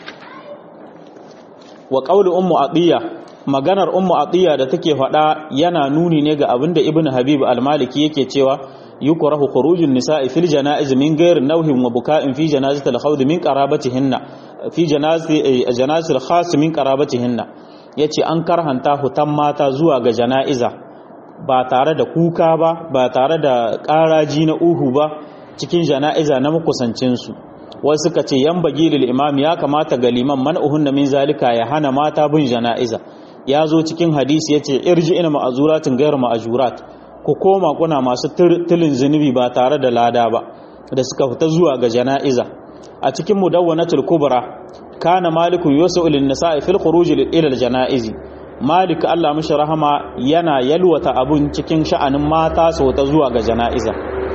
wa qawli ummu atiya maganar ummu atiya da take faɗa yana nuni ne ga abinda ibnu habib al-maliki yake cewa yukrahu khurujun nisa'i fil janaiz min ghairi nawhin wa buka'in fi janazatil khawd min qarabatihinna fi janazati janazatil khas min qarabatihinna yace an karhanta hutan mata zuwa ga jana'iza ba tare da kuka ba ba tare da ƙaraji na uhu ba cikin jana'iza na makusancinsu wasu suka ce yan bagi lil imam ya kamata ga liman man'uhun min zalika ya hana mata bin jana'iza ya zo cikin hadisi yace irji ina ma'azuratin gairu ma'ajurat ku koma kuna masu tilin zunubi ba tare da lada ba da suka fita zuwa ga jana'iza a cikin mudawwanatul kubra kana malikun yusu lin nisa'i fil khuruj ila al janaizi malik Allah mishi rahama yana yalwata abun cikin sha'anin mata su ta zuwa ga jana'iza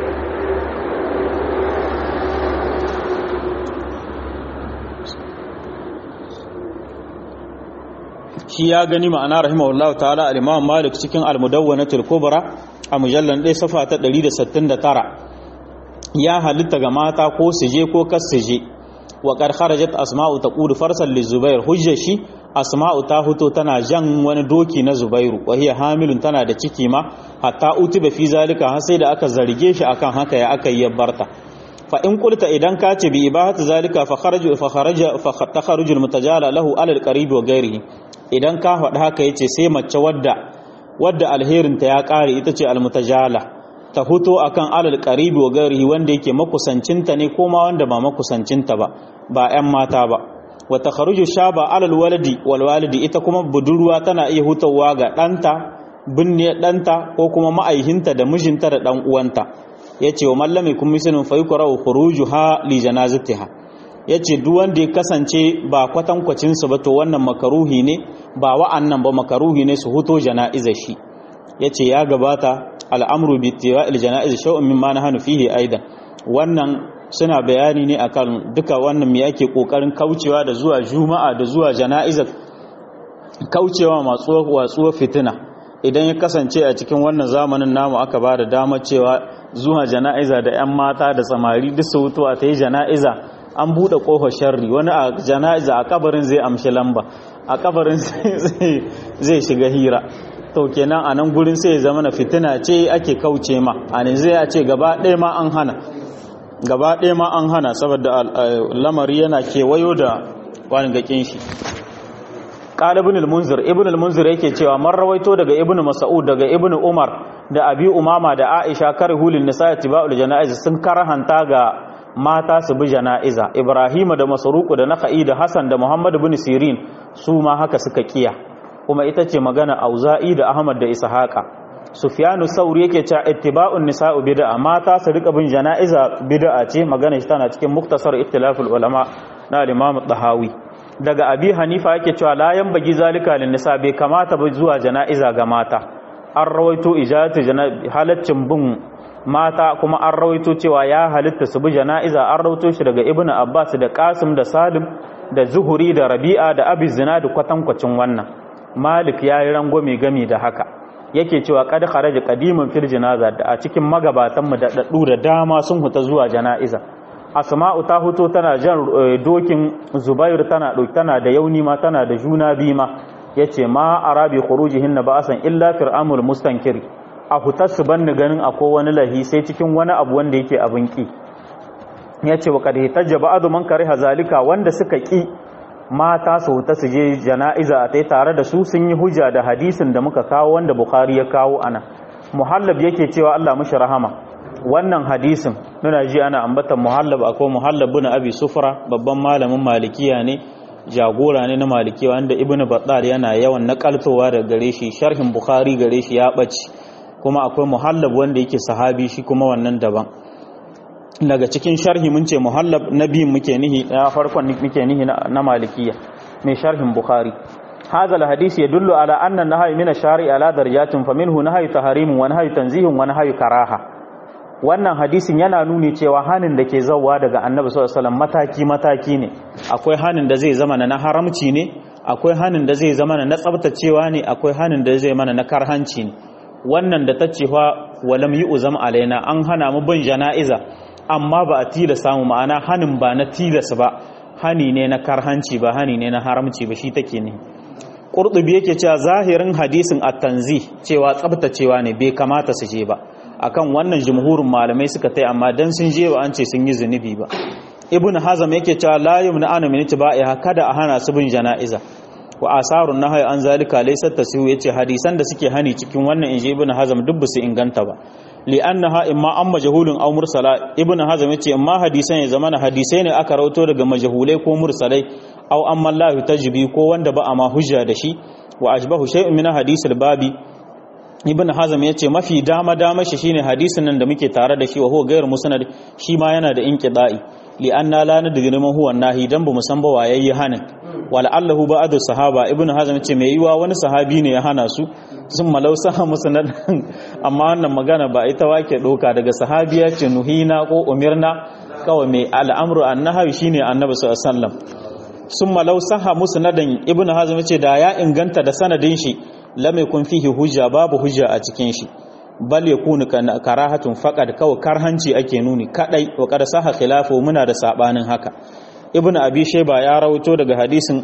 shi ya gani ma'ana rahimahullah ta'ala al-imam malik cikin al-mudawwanatul kubra a mujallan ɗaya safa ta 169 ya halitta ga mata ko su je ko kas su je wa qad kharajat asma'u taqulu farsal li zubair hujja shi asma'u ta huto tana jan wani doki na zubairu wa hiya hamilun tana da ciki ma hatta utiba fi zalika har sai da aka zarge shi akan haka ya aka yi barta fa in qulta idan ka ce bi ibahatu zalika fa kharaju fa kharaja fa takharuju al-mutajala lahu ala al-qarib wa ghairihi idan ka faɗi haka yace sai mace wadda wadda alherinta ya ƙare ita ce al-mutajala ta huto akan alal qaribi wa ghairihi wanda yake makusancinta ne ko ma wanda ba makusancinta ba ba 'yan mata ba wa takharuju shaba alal waladi wal walidi ita kuma budurwa tana iya hutawa ga ɗanta binne ɗanta ko kuma ma'aihinta da mijinta da ɗan uwanta yace wa mallami kun misalin fa yukrahu khurujuha li janazatiha yace duk wanda ya kasance ba kwatankwacin su ba to wannan makaruhi ne ba wa'annan ba makaruhi ne su huto jana'izar shi yace ya gabata al'amru bi tiwa'il jana'iz shay'un mimma nahanu fihi aidan wannan suna bayani ne akan duka wannan me yake kokarin kaucewa da zuwa juma'a da zuwa jana'izar kaucewa matsuwa watsuwa fitina idan ya kasance a cikin wannan zamanin namu aka ba da damar cewa zuwa jana'iza da 'yan mata da samari duk su hutu a ta yi jana'iza an buɗe ƙofar sharri wani a jana'iza a kabarin zai amshi lamba a kabarin zai shiga hira to kenan a nan gurin sai zama na fitina ce ake kauce ma a ne zai ce gaba ɗaya ma an hana gaba ɗaya ma an hana saboda lamari yana kewayo da gakin shi qala ibn al-munzir ibn al-munzir yake cewa man rawaito daga ibn mas'ud daga ibn umar da abi umama da aisha karhulin nisa tiba'ul janaiz sun karhanta ga mata su bi janaiza ibrahim da masruq da nakhai da hasan da muhammad ibn sirin su ma haka suka kiya kuma ita ce magana auza'i da ahmad da ishaqa sufyanu sauri yake cewa ittiba'un nisa'u bid'a mata su rika bin janaiza bid'a ce magana shi tana cikin muktasar ikhtilaful ulama na al-imam tahawi daga abi hanifa yake cewa la bagi zalika lin nisa bai kamata ba zuwa janaiza ga mata an rawaito ijazatu halaccin bin mata kuma an rawaito cewa ya halitta su bi janaiza an rawaito shi daga ibnu abbas da qasim da salim da zuhuri da rabi'a da abi zina da kwatankwacin wannan malik yayi rangwame gami da haka yake cewa kad kharaja qadiman fil janaza da a cikin magabatan mu da daddu da dama sun huta zuwa janaiza asma'u ta huto tana jan dokin zubair tana dauki tana da yauni ma tana da juna bi ma yace ma arabi khurujihin ba'asan illa fir'amul mustankir a hutar su banni ganin akwai wani lahi sai cikin wani abu wanda yake abin ki yace wa kad hitajja ba'du man kariha zalika wanda suka ki mata su huta su je jana'iza a tai tare da su sun yi hujja da hadisin da muka kawo wanda bukhari ya kawo ana muhallab yake cewa Allah mushi rahama wannan hadisin muna ji ana ambatan muhallab akwai muhallab bin abi sufra babban malamin malikiya ne jagora ne na malikiya wanda ibn battal yana yawan nakaltowa daga gare shi sharhin bukhari gare shi ya bace kuma akwai muhallab wanda yake sahabi shi kuma wannan daban daga cikin sharhi mun ce muhallab na biyun muke nihi na farkon muke nihi na malikiya mai sharhin bukhari هذا الحديث يدل على أن النهي من الشارع على درجات فمنه نهي تحريم ونهي تنزيه ونهي كراهه wannan hadisin yana nuni cewa hanin da ke zauwa daga annabi sallallahu alaihi mataki mataki ne akwai hanin da zai zama na haramci ne akwai hanin da zai zama na tsabtacewa ne akwai hanin da zai mana na karhanci ne wannan da ta cewa walam yi uzam alaina an hana mu bin jana'iza amma ba a tilasa mu ma'ana hanin ba na tilas ba hani ne na karhanci ba hani ne na haramci ba shi take ne qurtubi yake cewa zahirin hadisin at-tanzih cewa tsabtacewa ne bai kamata su je ba akan wannan jumhurin malamai suka tai amma dan sun je ba an ce sun yi zunubi ba ibnu hazam yake cewa la yumna ana min tiba'iha kada a hana su bin jana'iza wa asarun nahyi an zalika laysa tasihu yace hadisan da suke hani cikin wannan inji ibnu hazam duk su inganta ba li annaha imma an majhulun aw mursala ibnu hazam yace imma hadisan ya zamana hadisai ne aka rauto daga majhulai ko mursalai aw amma Allah tajbi ko wanda ba a ma hujja da shi wa ajbahu shay'un min hadisil babi ibn hazam ya ce mafi dama dama shi shine hadisin nan da muke tare da shi wa huwa gairu musnad shi ma yana da inqida'i li anna la nadri man huwa nahi dan bamu san ba wayayi hanin wala allahu ba'du sahaba ibn hazam ce mai yiwa wani sahabi ne ya hana su sun malau saha musnad amma wannan magana ba ita wake doka daga sahabiya ce nuhina ko umirna kawai mai al'amru annahi shine annabi sallallahu alaihi wasallam sun malau saha musnadan ibn hazam ce da ya inganta da sanadin shi lam yakun fihi hujja babu hujja a cikin shi bal yakunu karahatun faqad kawai karhanci ake nuni kadai wa qad saha khilafu muna da sabanin haka ibnu abi shayba ya rawaito daga hadisin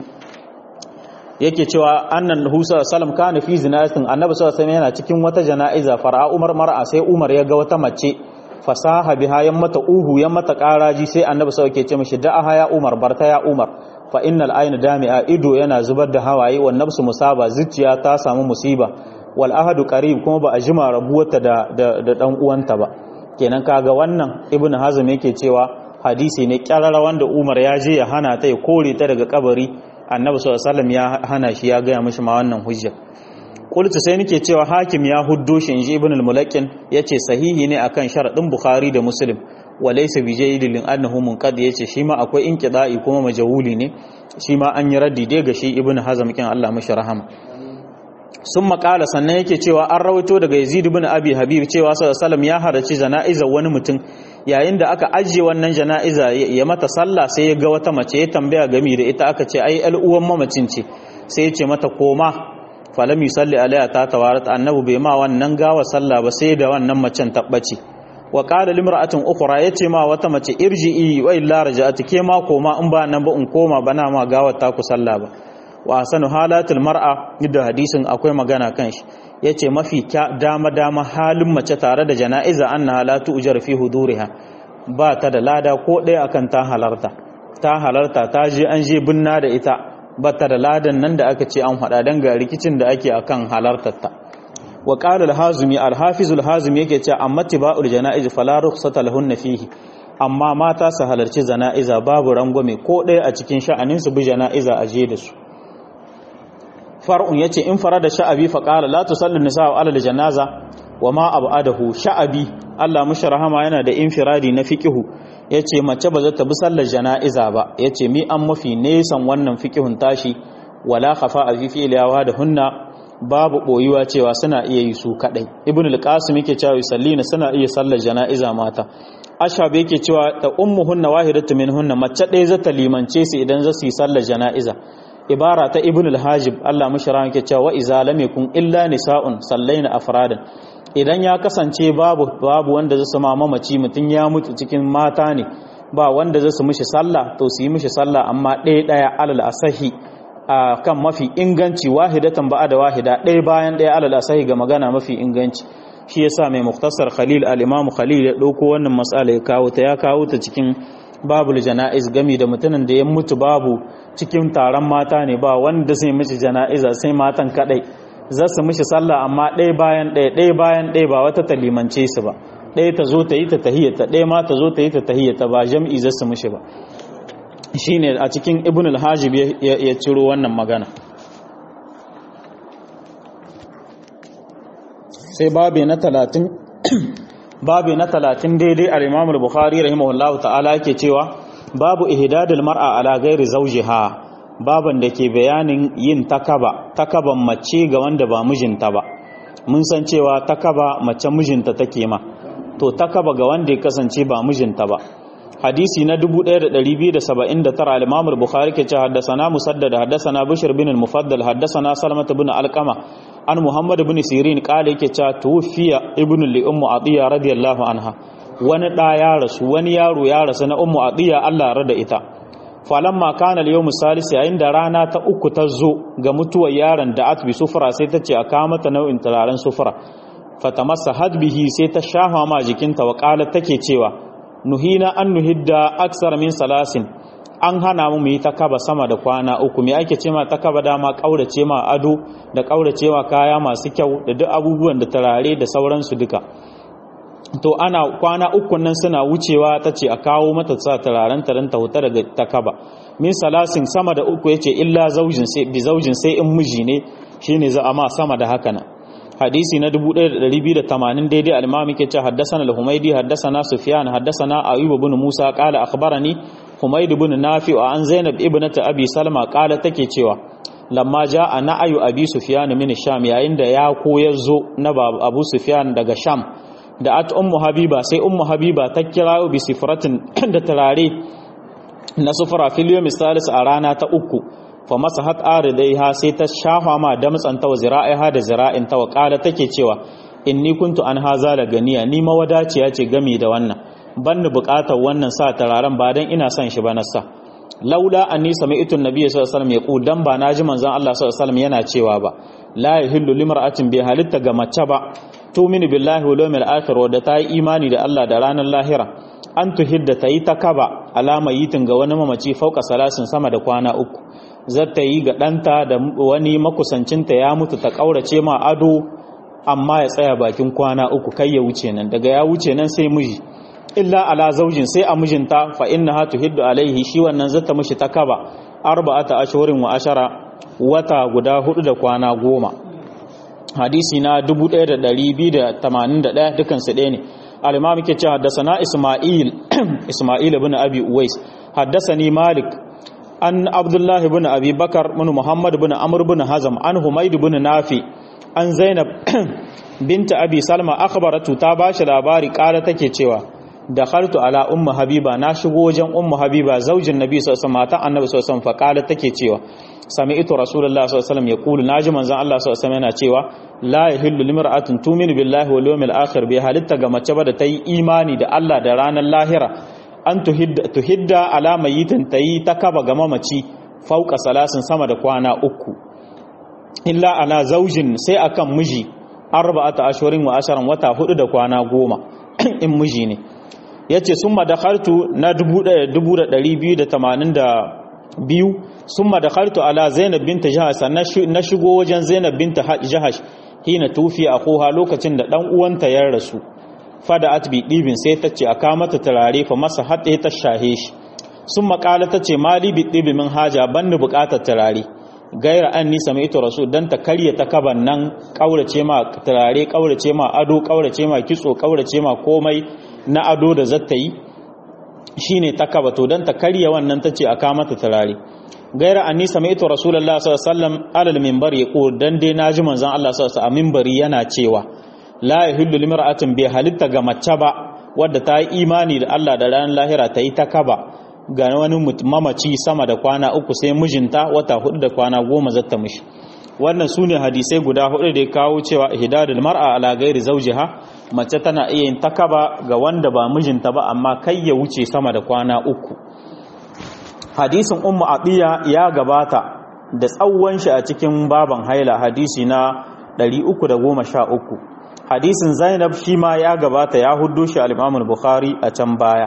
yake cewa annan husa sallam kana fi zinatin annabi sallallahu alaihi yana cikin wata jana'iza far'a umar mar'a sai umar ya ga wata mace fasaha biha yan mata uhu yan mata karaji sai annabi sallallahu alaihi ce mishi da'aha ya umar barta ya umar fa innal ayna dami'a ido yana zubar da hawaye wa nafsu musaba zuciya ta samu musiba wal ahadu qarib kuma ba a jima rabuwarta da da dan uwanta ba kenan kaga wannan ibnu hazm yake cewa hadisi ne kyarara wanda umar ya je ya hana ta ya kore ta daga kabari annabi sallallahu alaihi wasallam ya hana shi ya gaya mishi ma wannan hujja qultu sai nake cewa hakim ya huddo shi inji ibn al-mulakin yace sahihi ne akan sharadin bukhari da muslim wa laysa bi jayyidin annahu munqad yace shi ma akwai inqida'i kuma majhuli ne shi ma an yi raddi dai ga shi ibn hazm kin Allah mishi rahama sun makala sannan yake cewa an rawaito daga yazid ibn abi habib cewa sallallahu alaihi ya haraci jana'iza wani mutum yayin da aka ajiye wannan jana'iza ya mata sallah sai ya ga wata mace ya tambaya gami da ita aka ce ai al uwan mamacin ce sai ya ce mata koma falam yusalli alaiha ta tawarat annabi bai ma wannan gawa sallah ba sai da wannan macen tabbaci wa qala limra'atin ukhra yace ma wata mace irji'i wa illa raja'at ke ma koma in ba nan ba in koma bana ma gawar ta ku sallah ba wa sanu halatul mar'a da hadisin akwai magana kan shi yace mafi dama dama halin mace tare da jana'iza anna halatu ujar fi huduriha ba ta da lada ko ɗaya akan ta halarta ta halarta ta je an je binna da ita bata da ladan nan da aka ce an hada dan ga rikicin da ake akan halartar ta wa qala al-hazimi al-hafiz al-hazimi yake cewa amma tiba'ul janaiz fala rukhsata lahunna fihi amma mata su halarci jana'iza babu rangwame ko ɗaya a cikin sha'anin su bi jana'iza a je da su far'un yace in farada sha'abi fa qala la tusallu nisa'u ala al-janaza wa ma abadahu sha'abi Allah mushi rahama yana da infiradi na fiqihu yace mace ba za ta bi sallar jana'iza ba yace mi an mafi nesan wannan fiqihun tashi wala khafa fi fi'liyawa da hunna babu boyuwa cewa suna iya yi su kadai ibn al-qasim yake cewa yusallina suna iya sallar jana'iza mata ashab yake cewa ta ummuhunna wahidatu minhunna mace ɗaya za ta limance su idan za su yi sallar jana'iza ibara ta ibn al-hajib Allah mushra yake cewa wa iza lam yakun illa nisa'un sallaina afradan idan ya kasance babu babu wanda zai sama mamaci mutun ya mutu cikin mata ne ba wanda zai su mishi sallah to su yi mishi sallah amma ɗaya ɗaya alal asahi a kan mafi inganci wahidatan ba'a da wahida ɗaya bayan ɗaya alal asahi ga magana mafi inganci shi yasa mai muktasar khalil al-imam khalil ya ɗauko wannan matsala ya kawo ta ya kawo ta cikin babul jana'iz gami da mutumin da ya mutu babu cikin taron mata ne ba wanda zai mishi jana'iza sai matan kadai za su mishi sallah amma ɗaya bayan ɗaya ɗaya bayan ɗaya ba wata ta limance su ba ɗaya ta zo ta yi ta tahiyyata ɗaya ma ta zo ta yi ta tahiyyata ba jam'i za su mishi ba shine a cikin ibn al-hajib ya ciro wannan magana sai babi na talatin babi na talatin daidai al-imam al-bukhari rahimahullahu ta'ala yake cewa babu ihdadul mar'a ala ghairi zawjiha baban da ke bayanin yin takaba takaban mace ga wanda ba mijinta ba mun san cewa takaba mace mijinta take ma to takaba ga wanda ya kasance ba mijinta ba hadisi na 1279 al-imam al-bukhari ke cewa haddathana musaddad haddathana bishr bin al-mufaddal haddathana salama bin alqama an muhammad bin sirin kale yake cewa tufiya ibnu li ummu atiya radiyallahu anha wani da ya rasu wani yaro ya rasu na ummu atiya Allah ya rada ita falamma kana al-yawm salis yayin da rana ta uku ta zo ga mutuwar yaron da atbi sufra sai ta ce a kawo mata nau'in turaren sufra fatamassa hadbihi sai ta shafa ma jikinta wa qalat take cewa nuhina an nuhidda aksar min salasin an hana mu yi ta kaba sama da kwana uku me ake ce ma ta kaba dama kaurace ma ado da kaurace ma kaya masu kyau da duk abubuwan da tarare da sauransu duka to ana kwana uku nan suna wucewa ta ce a kawo mata sa turaren ta ta huta daga ta kaba min salasin sama da uku yace illa zaujin sai bi zaujin sai in miji ne shine za a ma sama da haka nan hadisi na 1280 daidai al-imam yake cewa haddathana al-humaydi haddathana sufyan haddathana ayyub ibn musa qala akhbarani humayd ibn nafi wa an zainab ibnat abi salma qala take cewa lamma jaa na'ayu abi sufyan min sham yayin da ya koyar zo na abu sufyan daga sham da at ummu habiba sai ummu habiba ta kira bi sifratin da tarare na sufra fil yawm salis a rana ta uku fa masahat aridaiha sai ta shafa ma damtsanta wa zira'iha da zira'inta wa kala take cewa inni kuntu an haza la ganiya ni mawadaciya ce gami da wannan ban ni bukatar wannan sa tararen ba dan ina son shi ba na sa laula anni sami'tu an-nabiy sallallahu alaihi wasallam yaqul dan ba naji manzon Allah sallallahu alaihi wasallam yana cewa ba la yahillu limra'atin bi halitta ga mace ba tu'minu billahi wal yawmil akhir wa da ta yi imani da Allah da ranar lahira an tuhidda ta yi ta kaba alama yitin ga wani mamaci fauka salasin sama da kwana uku zata yi ga ɗanta da wani makusancinta ya mutu ta ƙaurace ma ado amma ya tsaya bakin kwana uku kai ya wuce nan daga ya wuce nan sai miji illa ala zaujin sai a mijinta fa inna ha tuhiddu alaihi shi wannan zata mishi ta kaba arba'ata ashhurin wa ashara wata guda hudu da kwana goma hadisi na 1281 dukan su ɗaya ne al-imam yake cewa haddathana isma'il isma'il ibn abi uwais haddathani malik an abdullahi bin abi bakar bin muhammad bin amr bin hazam an humaid bin nafi an zainab binta abi salma akhbaratu ta bashi labari kala take cewa dakhaltu ala ummu habiba na shigo wajen ummu habiba zaujin nabi sallallahu alaihi wasallam mata annabi sallallahu alaihi wasallam fa kala take cewa sami'tu rasulullah sallallahu alaihi wasallam yaqulu naji manzon Allah sallallahu alaihi wasallam yana cewa la yahillu limra'atin tu'minu billahi wal yawmil akhir bi halitta ga mace ba da tayi imani da Allah da ranar lahira an tuhidda ala mayitin ta yi ta kaba ga mamaci fauka salasin sama da kwana uku illa ala zaujin sai akan miji arba'ata ashhurin wa asharan wata hudu da kwana goma in miji ne yace summa dakhaltu na biyu summa dakhaltu ala zainab bint jahash sannan na shigo wajen zainab bint jahash hina tufi akhuha lokacin da dan uwanta ya rasu fada atbi dibin sai ta ce aka mata turare fa masa haɗe ta shahe shi sun makala ta ce mali bi dibi min haja ban ni buƙatar turare gaira an nisa mai ito rasu don ta karya ta kaban nan ƙaurace ma turare ƙaurace ma ado ƙaurace ma kitso ƙaurace ma komai na ado da zata yi shine ta kaba to don ta karya wannan ta ce aka mata turare gaira an nisa mai ito rasulullah sallallahu alaihi wasallam alal minbar ya ko dan dai naji manzon Allah sallallahu alaihi wasallam a minbari yana cewa la yahillu limra'atin bi halitta ga mace ba wadda ta yi imani da Allah da ranar lahira ta yi ta kaba ga wani mamaci sama da kwana uku sai mijinta wata hudu da kwana goma zata mishi wannan su ne hadisai guda hudu da ya kawo cewa ihdadul mar'a ala ghairi zawjiha mace tana iya yin takaba ga wanda ba mijinta ba amma kai ya wuce sama da kwana uku hadisin ummu atiya ya gabata da tsawon shi a cikin baban haila hadisi na 313 hadisin zainab shi ma ya gabata ya huddo shi al-imam bukhari a can baya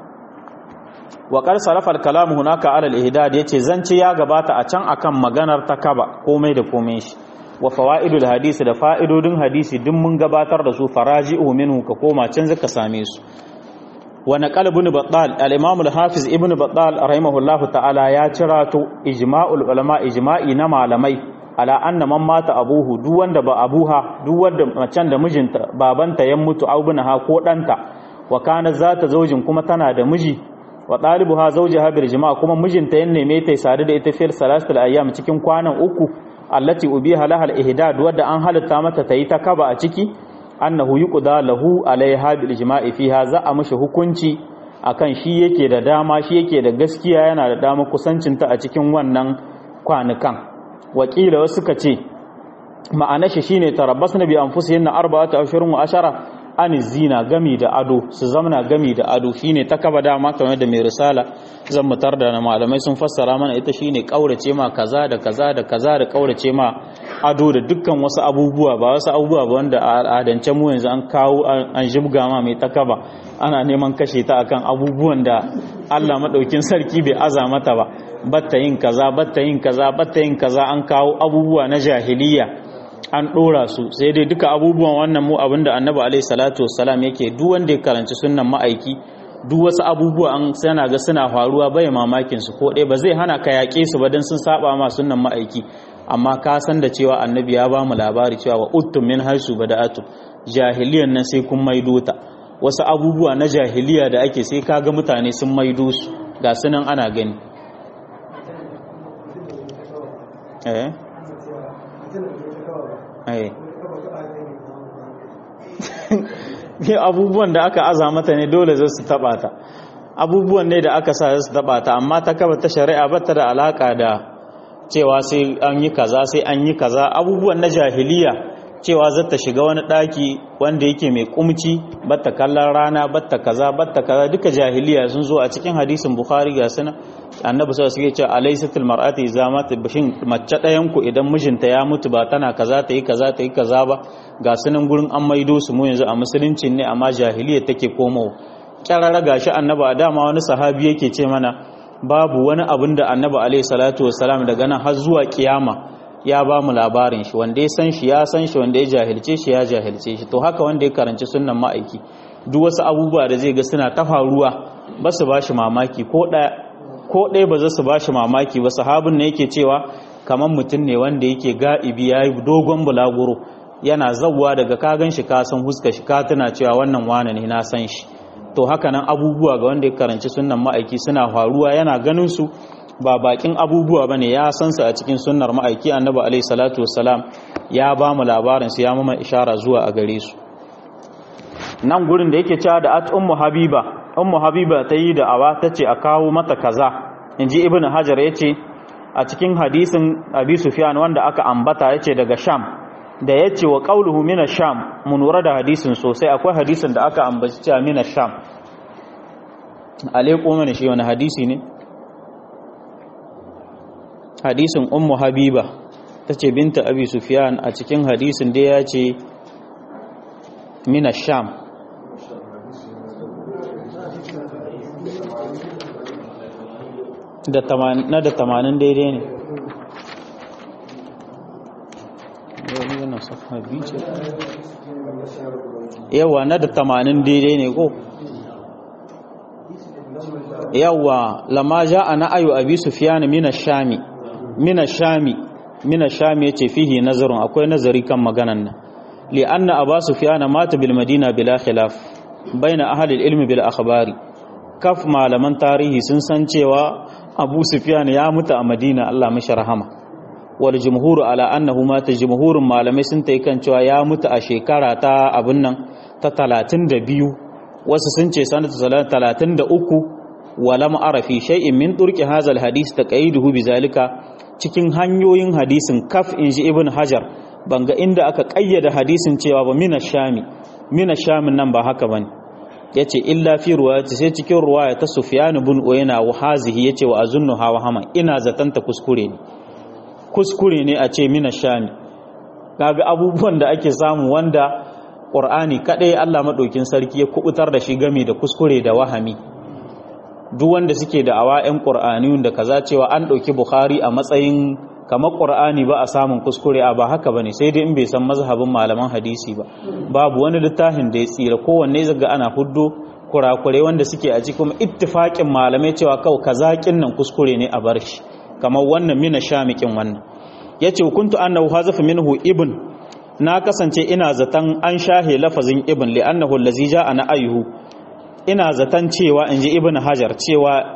wa qad sarafa al-kalam hunaka ala al-ihdad yace zance ya gabata a can akan maganar takaba komai da komai shi wa fawaidul hadisi da fa'idodin hadisi duk mun gabatar da su faraji'u minhu ka koma can zaka same su wa naqal ibn battal al-imam al-hafiz ibn battal rahimahullahu ta'ala ya cirato ijma'ul ulama ijma'i na malamai ala anna man mata abuhu duk wanda ba abuha duk wanda macen da mijinta babanta ya mutu ha ko danta wa kana zata zaujin kuma tana da miji wa talibuha zawjaha bil jama'a kuma mijinta ya neme ta sadu da ita fil salasatul ayyam cikin kwanan uku allati ubiha laha al ihdad wadda an halatta mata tayi ta kaba a ciki annahu yuqda lahu alaiha bil jama'i fiha za a mishi hukunci akan shi yake da dama shi yake da gaskiya yana da dama kusancinta a cikin wannan kwanukan wakila wasu suka ce ma'ana shi shine tarabbas na bi anfusihin na arba'atu ashhurun wa ashara an zina gami da ado su zamana gami da ado shine ta kaba dama kamar da mai risala zan mutar da malamai sun fassara mana ita shine kaurace ma kaza da kaza da kaza da kaurace ma ado da dukkan wasu abubuwa ba wasu abubuwa ba wanda a al'adance mu yanzu an kawo an jibga ma mai takaba ana neman kashe ta akan abubuwan da Allah madaukin sarki bai aza mata ba batta yin kaza batta yin kaza batta yin kaza an kawo abubuwa na jahiliya an ɗora su sai dai duka abubuwan wannan mu abinda annabi alaihi salatu wassalam yake duk wanda ya karanci sunnan ma'aiki duk wasu abubuwa an sana ga suna faruwa bai mamakin su ko ɗaya ba zai hana ka yaƙe su ba dan sun saba ma sunnan ma'aiki amma ka san da cewa annabi ya ba mu labari cewa wa uttum min haisu bada'atu jahiliyan nan sai kun maido ta wasu abubuwa na jahiliya da ake sai kaga mutane sun maido su ga sunan ana gani eh abubuwan da aka aza mata ne dole zai su taba ta abubuwan ne da aka sa su taba ta amma ta kaba ta shari'a ba ta da alaka da cewa sai an yi kaza sai an yi kaza abubuwan na jahiliya cewa za ta shiga wani daki wanda yake mai kumci batta kallon rana batta kaza batta kaza duka jahiliya sun zo a cikin hadisin bukhari ga suna annabi sallallahu alaihi wasallam alaysatil mar'ati idza mata bishin mace ɗayan ku idan mijinta ya mutu ba tana kaza ta yi kaza ta yi kaza ba ga sunan gurin an maido su mu yanzu a musulunci ne amma jahiliya take komo kyarara gashi annabi a dama wani sahabi yake ce mana babu wani abin da annabi alaihi salatu wassalam daga nan har zuwa kiyama ya ba mu labarin shi wanda ya san shi ya san shi wanda ya jahilce shi ya jahilce shi to haka wanda ya karanci sunnan ma'aiki duk wasu abubuwa da zai ga suna ta faruwa ba su ba shi mamaki ko ɗaya ko ɗaya ba za su ba shi mamaki ba sahabin ne yake cewa kamar mutum ne wanda yake ga'ibi ya yi dogon bulaguro yana zawwa daga kagan shi ka san huska shi ka tuna cewa wannan wane ne na san shi to haka nan abubuwa ga wanda ya karanci sunnan ma'aiki suna faruwa yana ganin su ba bakin abubuwa bane ya san su a cikin sunnar ma'aiki annabi alaihi salatu wassalam ya ba mu labarin su ya mama ishara zuwa a gare su nan gurin da yake cewa da at ummu habiba ummu habiba ta yi da awa ta ce a kawo mata kaza inji ibnu hajar yace a cikin hadisin abi sufyan wanda aka ambata yace daga sham da yace wa qawluhu min sham mun lura da hadisin sosai akwai hadisin da aka ambaci cewa min sham alaikum mana shi wani hadisi ne hadisin ummu habiba tace binta abi sufyan a cikin hadisin da yace min sham da na da tamanin daidai ne yawa na da tamanin daidai ne ko yawa lama ja a na'ayu abi sufyan mina shami mina shami mina shami yace fihi nazarun akwai nazari kan maganan nan li anna aba sufyan mata bil madina bila khilaf baina ahli al ilmi bil akhbari kaf malaman tarihi sun san cewa abu sufyan ya mutu a madina Allah mashi rahama wal jumhur ala annahu mata jumhurun malamai sun tai kan cewa ya mutu a shekara ta abun nan ta 32 wasu sun ce sanata 33 walam arafi shay'in min turki hazal hadis taqayiduhu bizalika cikin hanyoyin hadisin kaf inji ibn hajar banga inda aka kayyada hadisin cewa ba mina shami mina shamin nan ba haka bane yace illa fi ruwayati sai cikin ruwaya ta sufyan ibn uyayna wa hazihi yace wa azunnu hawa hama ina zatanta kuskure ne kuskure ne a ce mina shami kaga abubuwan da ake samu wanda qur'ani kadai Allah madaukin sarki ya kubutar da shi game da kuskure da wahami duk wanda suke da awa 'yan ƙur'aniyun da kaza cewa an ɗauki bukhari a matsayin kamar ƙur'ani ba a samun kuskure a ba haka ba ne sai dai in bai san mazhabin malaman hadisi ba babu wani littafin da ya tsira kowanne zaga ana huddo kurakure wanda suke a cikin ittifaƙin malamai cewa kawai kazaƙin nan kuskure ne a bar shi kamar wannan mina shamikin wannan ya ce hukuntu annahu hazafa minhu ibn na kasance ina zaton an shahe lafazin ibn li'annahu allazi ja'a na ayuhu ina zaton cewa in ji ibn hajar cewa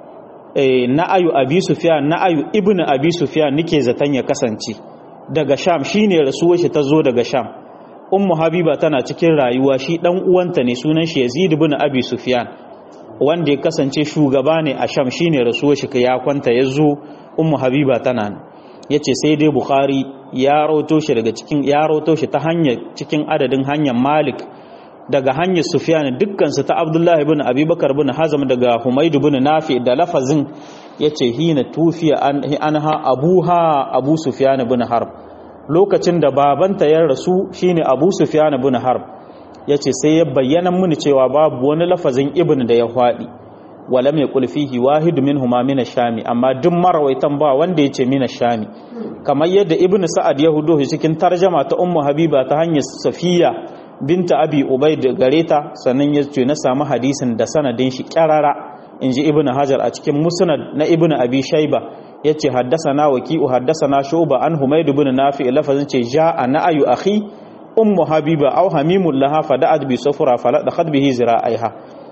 na'ayu abi sufyan na'ayu ibn abi sufyan nike zaton ya kasance daga sham shine rasuwar shi ta zo daga sham ummu habiba tana cikin rayuwa shi dan uwanta ne sunan shi yazid ibn abi sufyan wanda ya kasance shugaba ne a sham shine rasuwar shi ya kwanta ya zo ummu habiba tana nan yace sai dai bukhari ya rawato shi daga cikin ya rawato shi ta hanyar cikin adadin hanyar malik daga hanyar Sufyan dukkansu ta Abdullahi ibn Abubakar ibn Hazm daga Humayd ibn Nafi da lafazin yace hina tufiya anha abuha Abu Sufyan ibn Harb lokacin da babanta ya rasu shine Abu Sufyan ibn Harb yace sai ya bayyana mini cewa babu wani lafazin ibn da ya hwadi walam yaqul fihi wahid minhuma min ash-shami amma duk marawaitan ba wanda yace min ash-shami kamar yadda ibn Sa'ad ya hudo cikin tarjama ta Ummu Habiba ta hanyar Safiya binta abi ubaid gare ta sannan ya ce na samu hadisin da sanadin shi kyarara in ji ibn hajar a cikin musnad na ibn abi shaiba ya ce haddasana waki'u haddasana shuba an humaydu bin nafi lafazin ce ja'a na ayu akhi ummu habiba aw hamimul laha fada'at bi sufra faladakhat bihi zira'aiha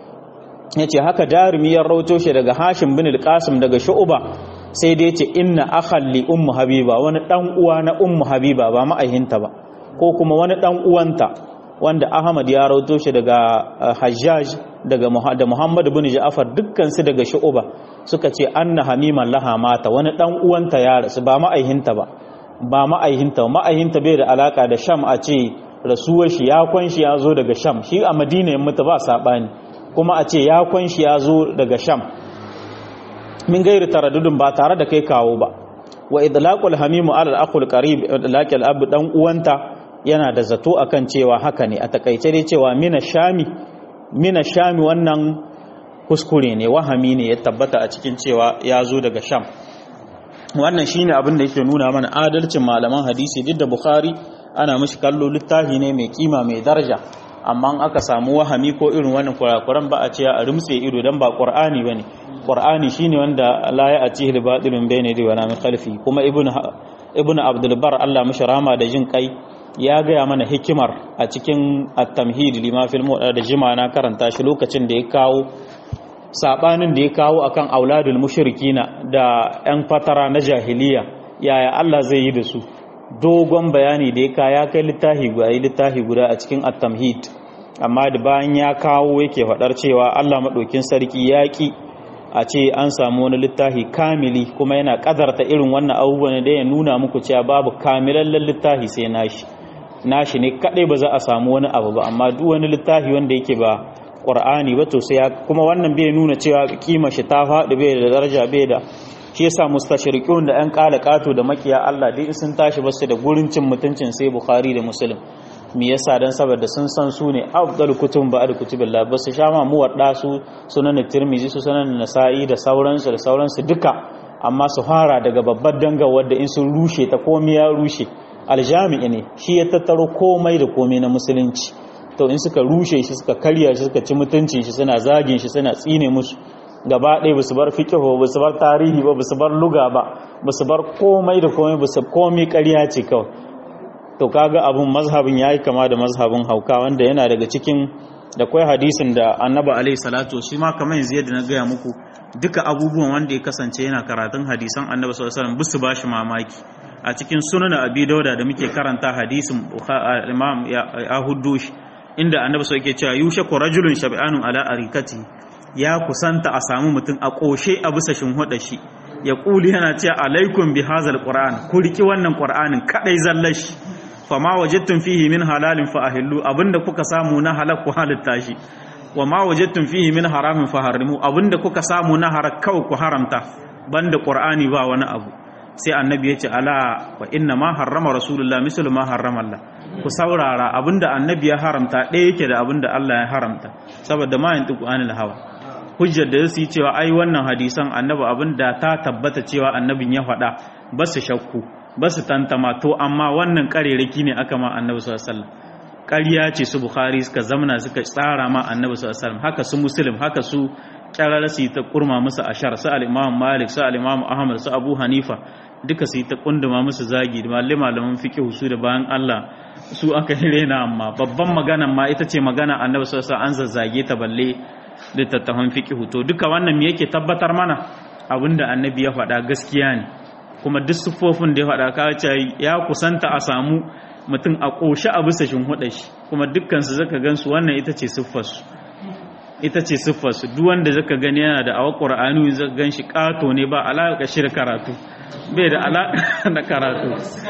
yace haka darimi ya rauto shi daga hashim bin al-qasim daga shu'ba sai dai yace inna akhal li ummu habiba wani dan uwa na ummu habiba ba ma'aihinta ba ko kuma wani dan uwanta wanda Ahmad ya rauto shi daga Hajjaj daga da Muhammad ibn Ja'far dukkan su daga Shu'ba suka ce anna hamiman laha mata wani dan uwanta ya rasu ba ma'aihinta ba ba ma'aihinta ma'aihinta bai da alaka da Sham a ce rasuwar shi ya kwanshi ya zo daga Sham shi a Madina ya mutu ba sabani kuma a ce ya kwanshi ya zo daga Sham min gairi taraddudin ba tare da kai kawo ba wa idlaqul hamimu ala al-aqul qarib idlaqul ab dan uwanta yana da zato akan cewa haka ne a takaice dai cewa mina shami mina shami wannan kuskure ne wahami ne ya tabbata a cikin cewa ya zo daga sham wannan shine abin da yake nuna mana adalcin malaman hadisi duk da bukhari ana mishi kallo littafi ne mai kima mai daraja amma aka samu wahami ko irin wannan kurakuran ba a ce a rumtse ido dan ba qur'ani bane qur'ani shine wanda la ya atihi al-batilun bayna yadi wa min khalfi kuma ibnu ibnu abdul bar Allah mishi rama da jin kai ya gaya mana hikimar a cikin at-tamhid lima fil da jima na karanta shi lokacin da ya kawo sabanin da ya kawo akan auladul mushrikina da yan fatara na jahiliya yaya Allah zai yi da su dogon bayani da ya ka ya kai littafi guda littafi guda a cikin at-tamhid amma da bayan ya kawo yake faɗar cewa Allah maɗaukin sarki ya ki a ce an samu wani littafi kamili kuma yana ƙadarta irin wannan abubuwan da ya nuna muku cewa babu kamilallen littafi sai nashi nashi ne kadai ba za a samu wani abu ba amma duk wani littafi wanda yake ba qur'ani ba to sai kuma wannan bai nuna cewa kima shi ta faɗi bai da daraja bai da shi yasa mustashriqun da ɗan kala kato da makiya Allah dai sun tashi ba su da gurin cin mutuncin sai bukhari da muslim me yasa dan saboda sun san su ne afdal kutub ba'd kutubillah ba su sha ma mu wadda su sunan tirmizi su sunan nasa'i da sauransu da sauransu duka amma su fara daga babbar danga wadda in sun rushe ta komai ya rushe aljami'i ne shi ya tattaro komai da komai na musulunci to in suka rushe shi suka karya shi suka ci mutuncin shi suna zagin shi suna tsine musu gaba ɗaya basu bar fiqhu basu bar tarihi ba basu bar luga ba basu bar komai da komai basu komai ƙarya ce kawai to kaga abun mazhabin yayi kama da mazhabin hauka wanda yana daga cikin da kai hadisin da annabi alaihi salatu shi ma kamar yanzu yadda na gaya muku duka abubuwan wanda ya kasance yana karatun hadisan annabi sallallahu alaihi wasallam bisu bashi mamaki a cikin sunan abi dauda da muke karanta hadisin imam ya huddush inda annabi sai yake cewa yushaku rajulun shab'anun ala arikati ya kusanta a samu mutum a koshe a bisa shinhuda shi ya kuli yana cewa alaikum bi hazal qur'an ku riki wannan qur'anin kadai zallashi fama wajadtum fihi min halalin fa ahillu abinda kuka samu na halal ku halitta shi wa ma wajadtum fihi min haramin fa harimu abinda kuka samu na harak kawai ku haramta banda qur'ani ba wani abu sai annabi ya ce ala wa inna ma harrama rasulullah mislu ma harrama Allah ku saurara abinda annabi ya haramta ɗaya yake da abinda Allah ya haramta saboda ma yantiku anil hawa hujjar da su yi cewa ai wannan hadisan annabi abinda ta tabbata cewa annabin ya faɗa ba su shakku ba su tantama to amma wannan ƙarerake ne aka ma annabi sallallahu alaihi wasallam ƙarya ce su bukhari suka zamana suka tsara ma annabi sallallahu alaihi wasallam haka su muslim haka su kyarar su ta kurma musu ashar su al-imam malik su al-imam ahmad su abu hanifa duka su ta kunduma musu zagi da malai malaman fiqh su da bayan Allah su aka rena amma babban magana ma ita ce magana annabi sallallahu alaihi wasallam an zazzage ta balle littattafan fiqh to duka wannan me yake tabbatar mana abinda annabi ya faɗa gaskiya ne kuma duk siffofin da ya faɗa ka ce ya kusanta a samu mutum a ƙoshe a bisa shinhuɗa shi kuma dukkansu zaka gansu wannan ita ce siffarsu ita ce siffarsu duk wanda zaka gani yana da awa ƙur'ani zaka gan shi ƙato ne ba alaƙa shi da karatu bai da alaƙa da karatu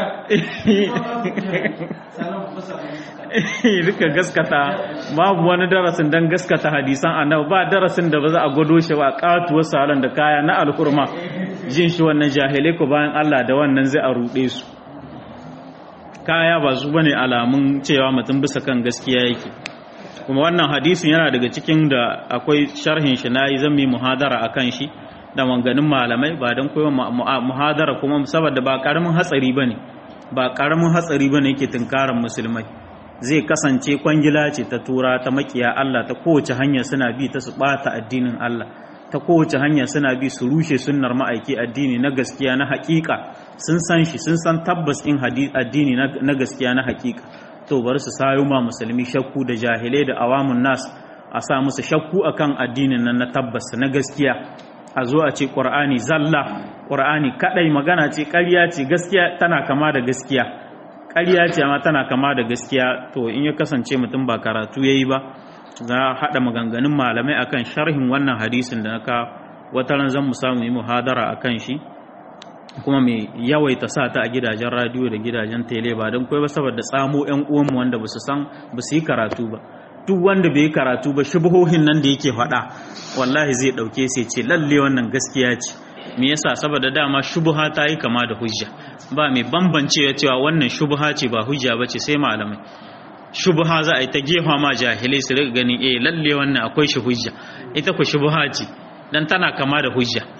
duka gaskata babu wani darasin don gaskata hadisan annabi ba darasin da ba za a gwado shi ba ƙatuwar salon da kaya na alhurma jin shi wannan jahilai ku bayan Allah da wannan zai a ruɗe su kaya ba su bane alamun cewa mutum bisa kan gaskiya yake kuma wannan hadisin yana daga cikin da akwai sharhin shi nayi zan yi muhadara akan shi da manganin malamai ba don koyon muhadara kuma saboda ba karamin hatsari bane ba karamin hatsari bane yake tunkaran musulmai zai kasance kwangila ce ta tura ta makiya Allah ta kowace hanya suna bi ta su bata addinin Allah ta kowace hanya suna bi su rushe sunnar ma'aiki addini na gaskiya na hakika sun san shi sun san tabbas in addini na gaskiya na hakika to bari su sayo ma musulmi shakku da jahilai da awamun nas a sa musu shakku akan addinin nan na tabbas na gaskiya a zo a ce qur'ani zalla qur'ani kadai magana ce ƙarya ce gaskiya tana kama da gaskiya ƙarya ce amma tana kama da gaskiya to in ya kasance mutum ba karatu yayi ba za haɗa maganganun malamai akan sharhin wannan hadisin da naka wata ran zan mu samu yi muhadara akan shi kuma mai yawaita sa ta a gidajen radiyo da gidajen tele ba don ba saboda tsamo yan uwanmu wanda ba su san ba su yi karatu ba duk wanda bai yi karatu ba shubuhohin nan da yake faɗa wallahi zai ɗauke sai ce lalle wannan gaskiya ce me yasa saboda dama shubuha ta yi kama da hujja ba mai bambancewa cewa wannan shubuha ce ba hujja ba ce sai malamai shubha za a yi ta gefa ma jahilai su riga ganin eh lalle wannan akwai shi hujja ita ku shubha ce dan tana kama da hujja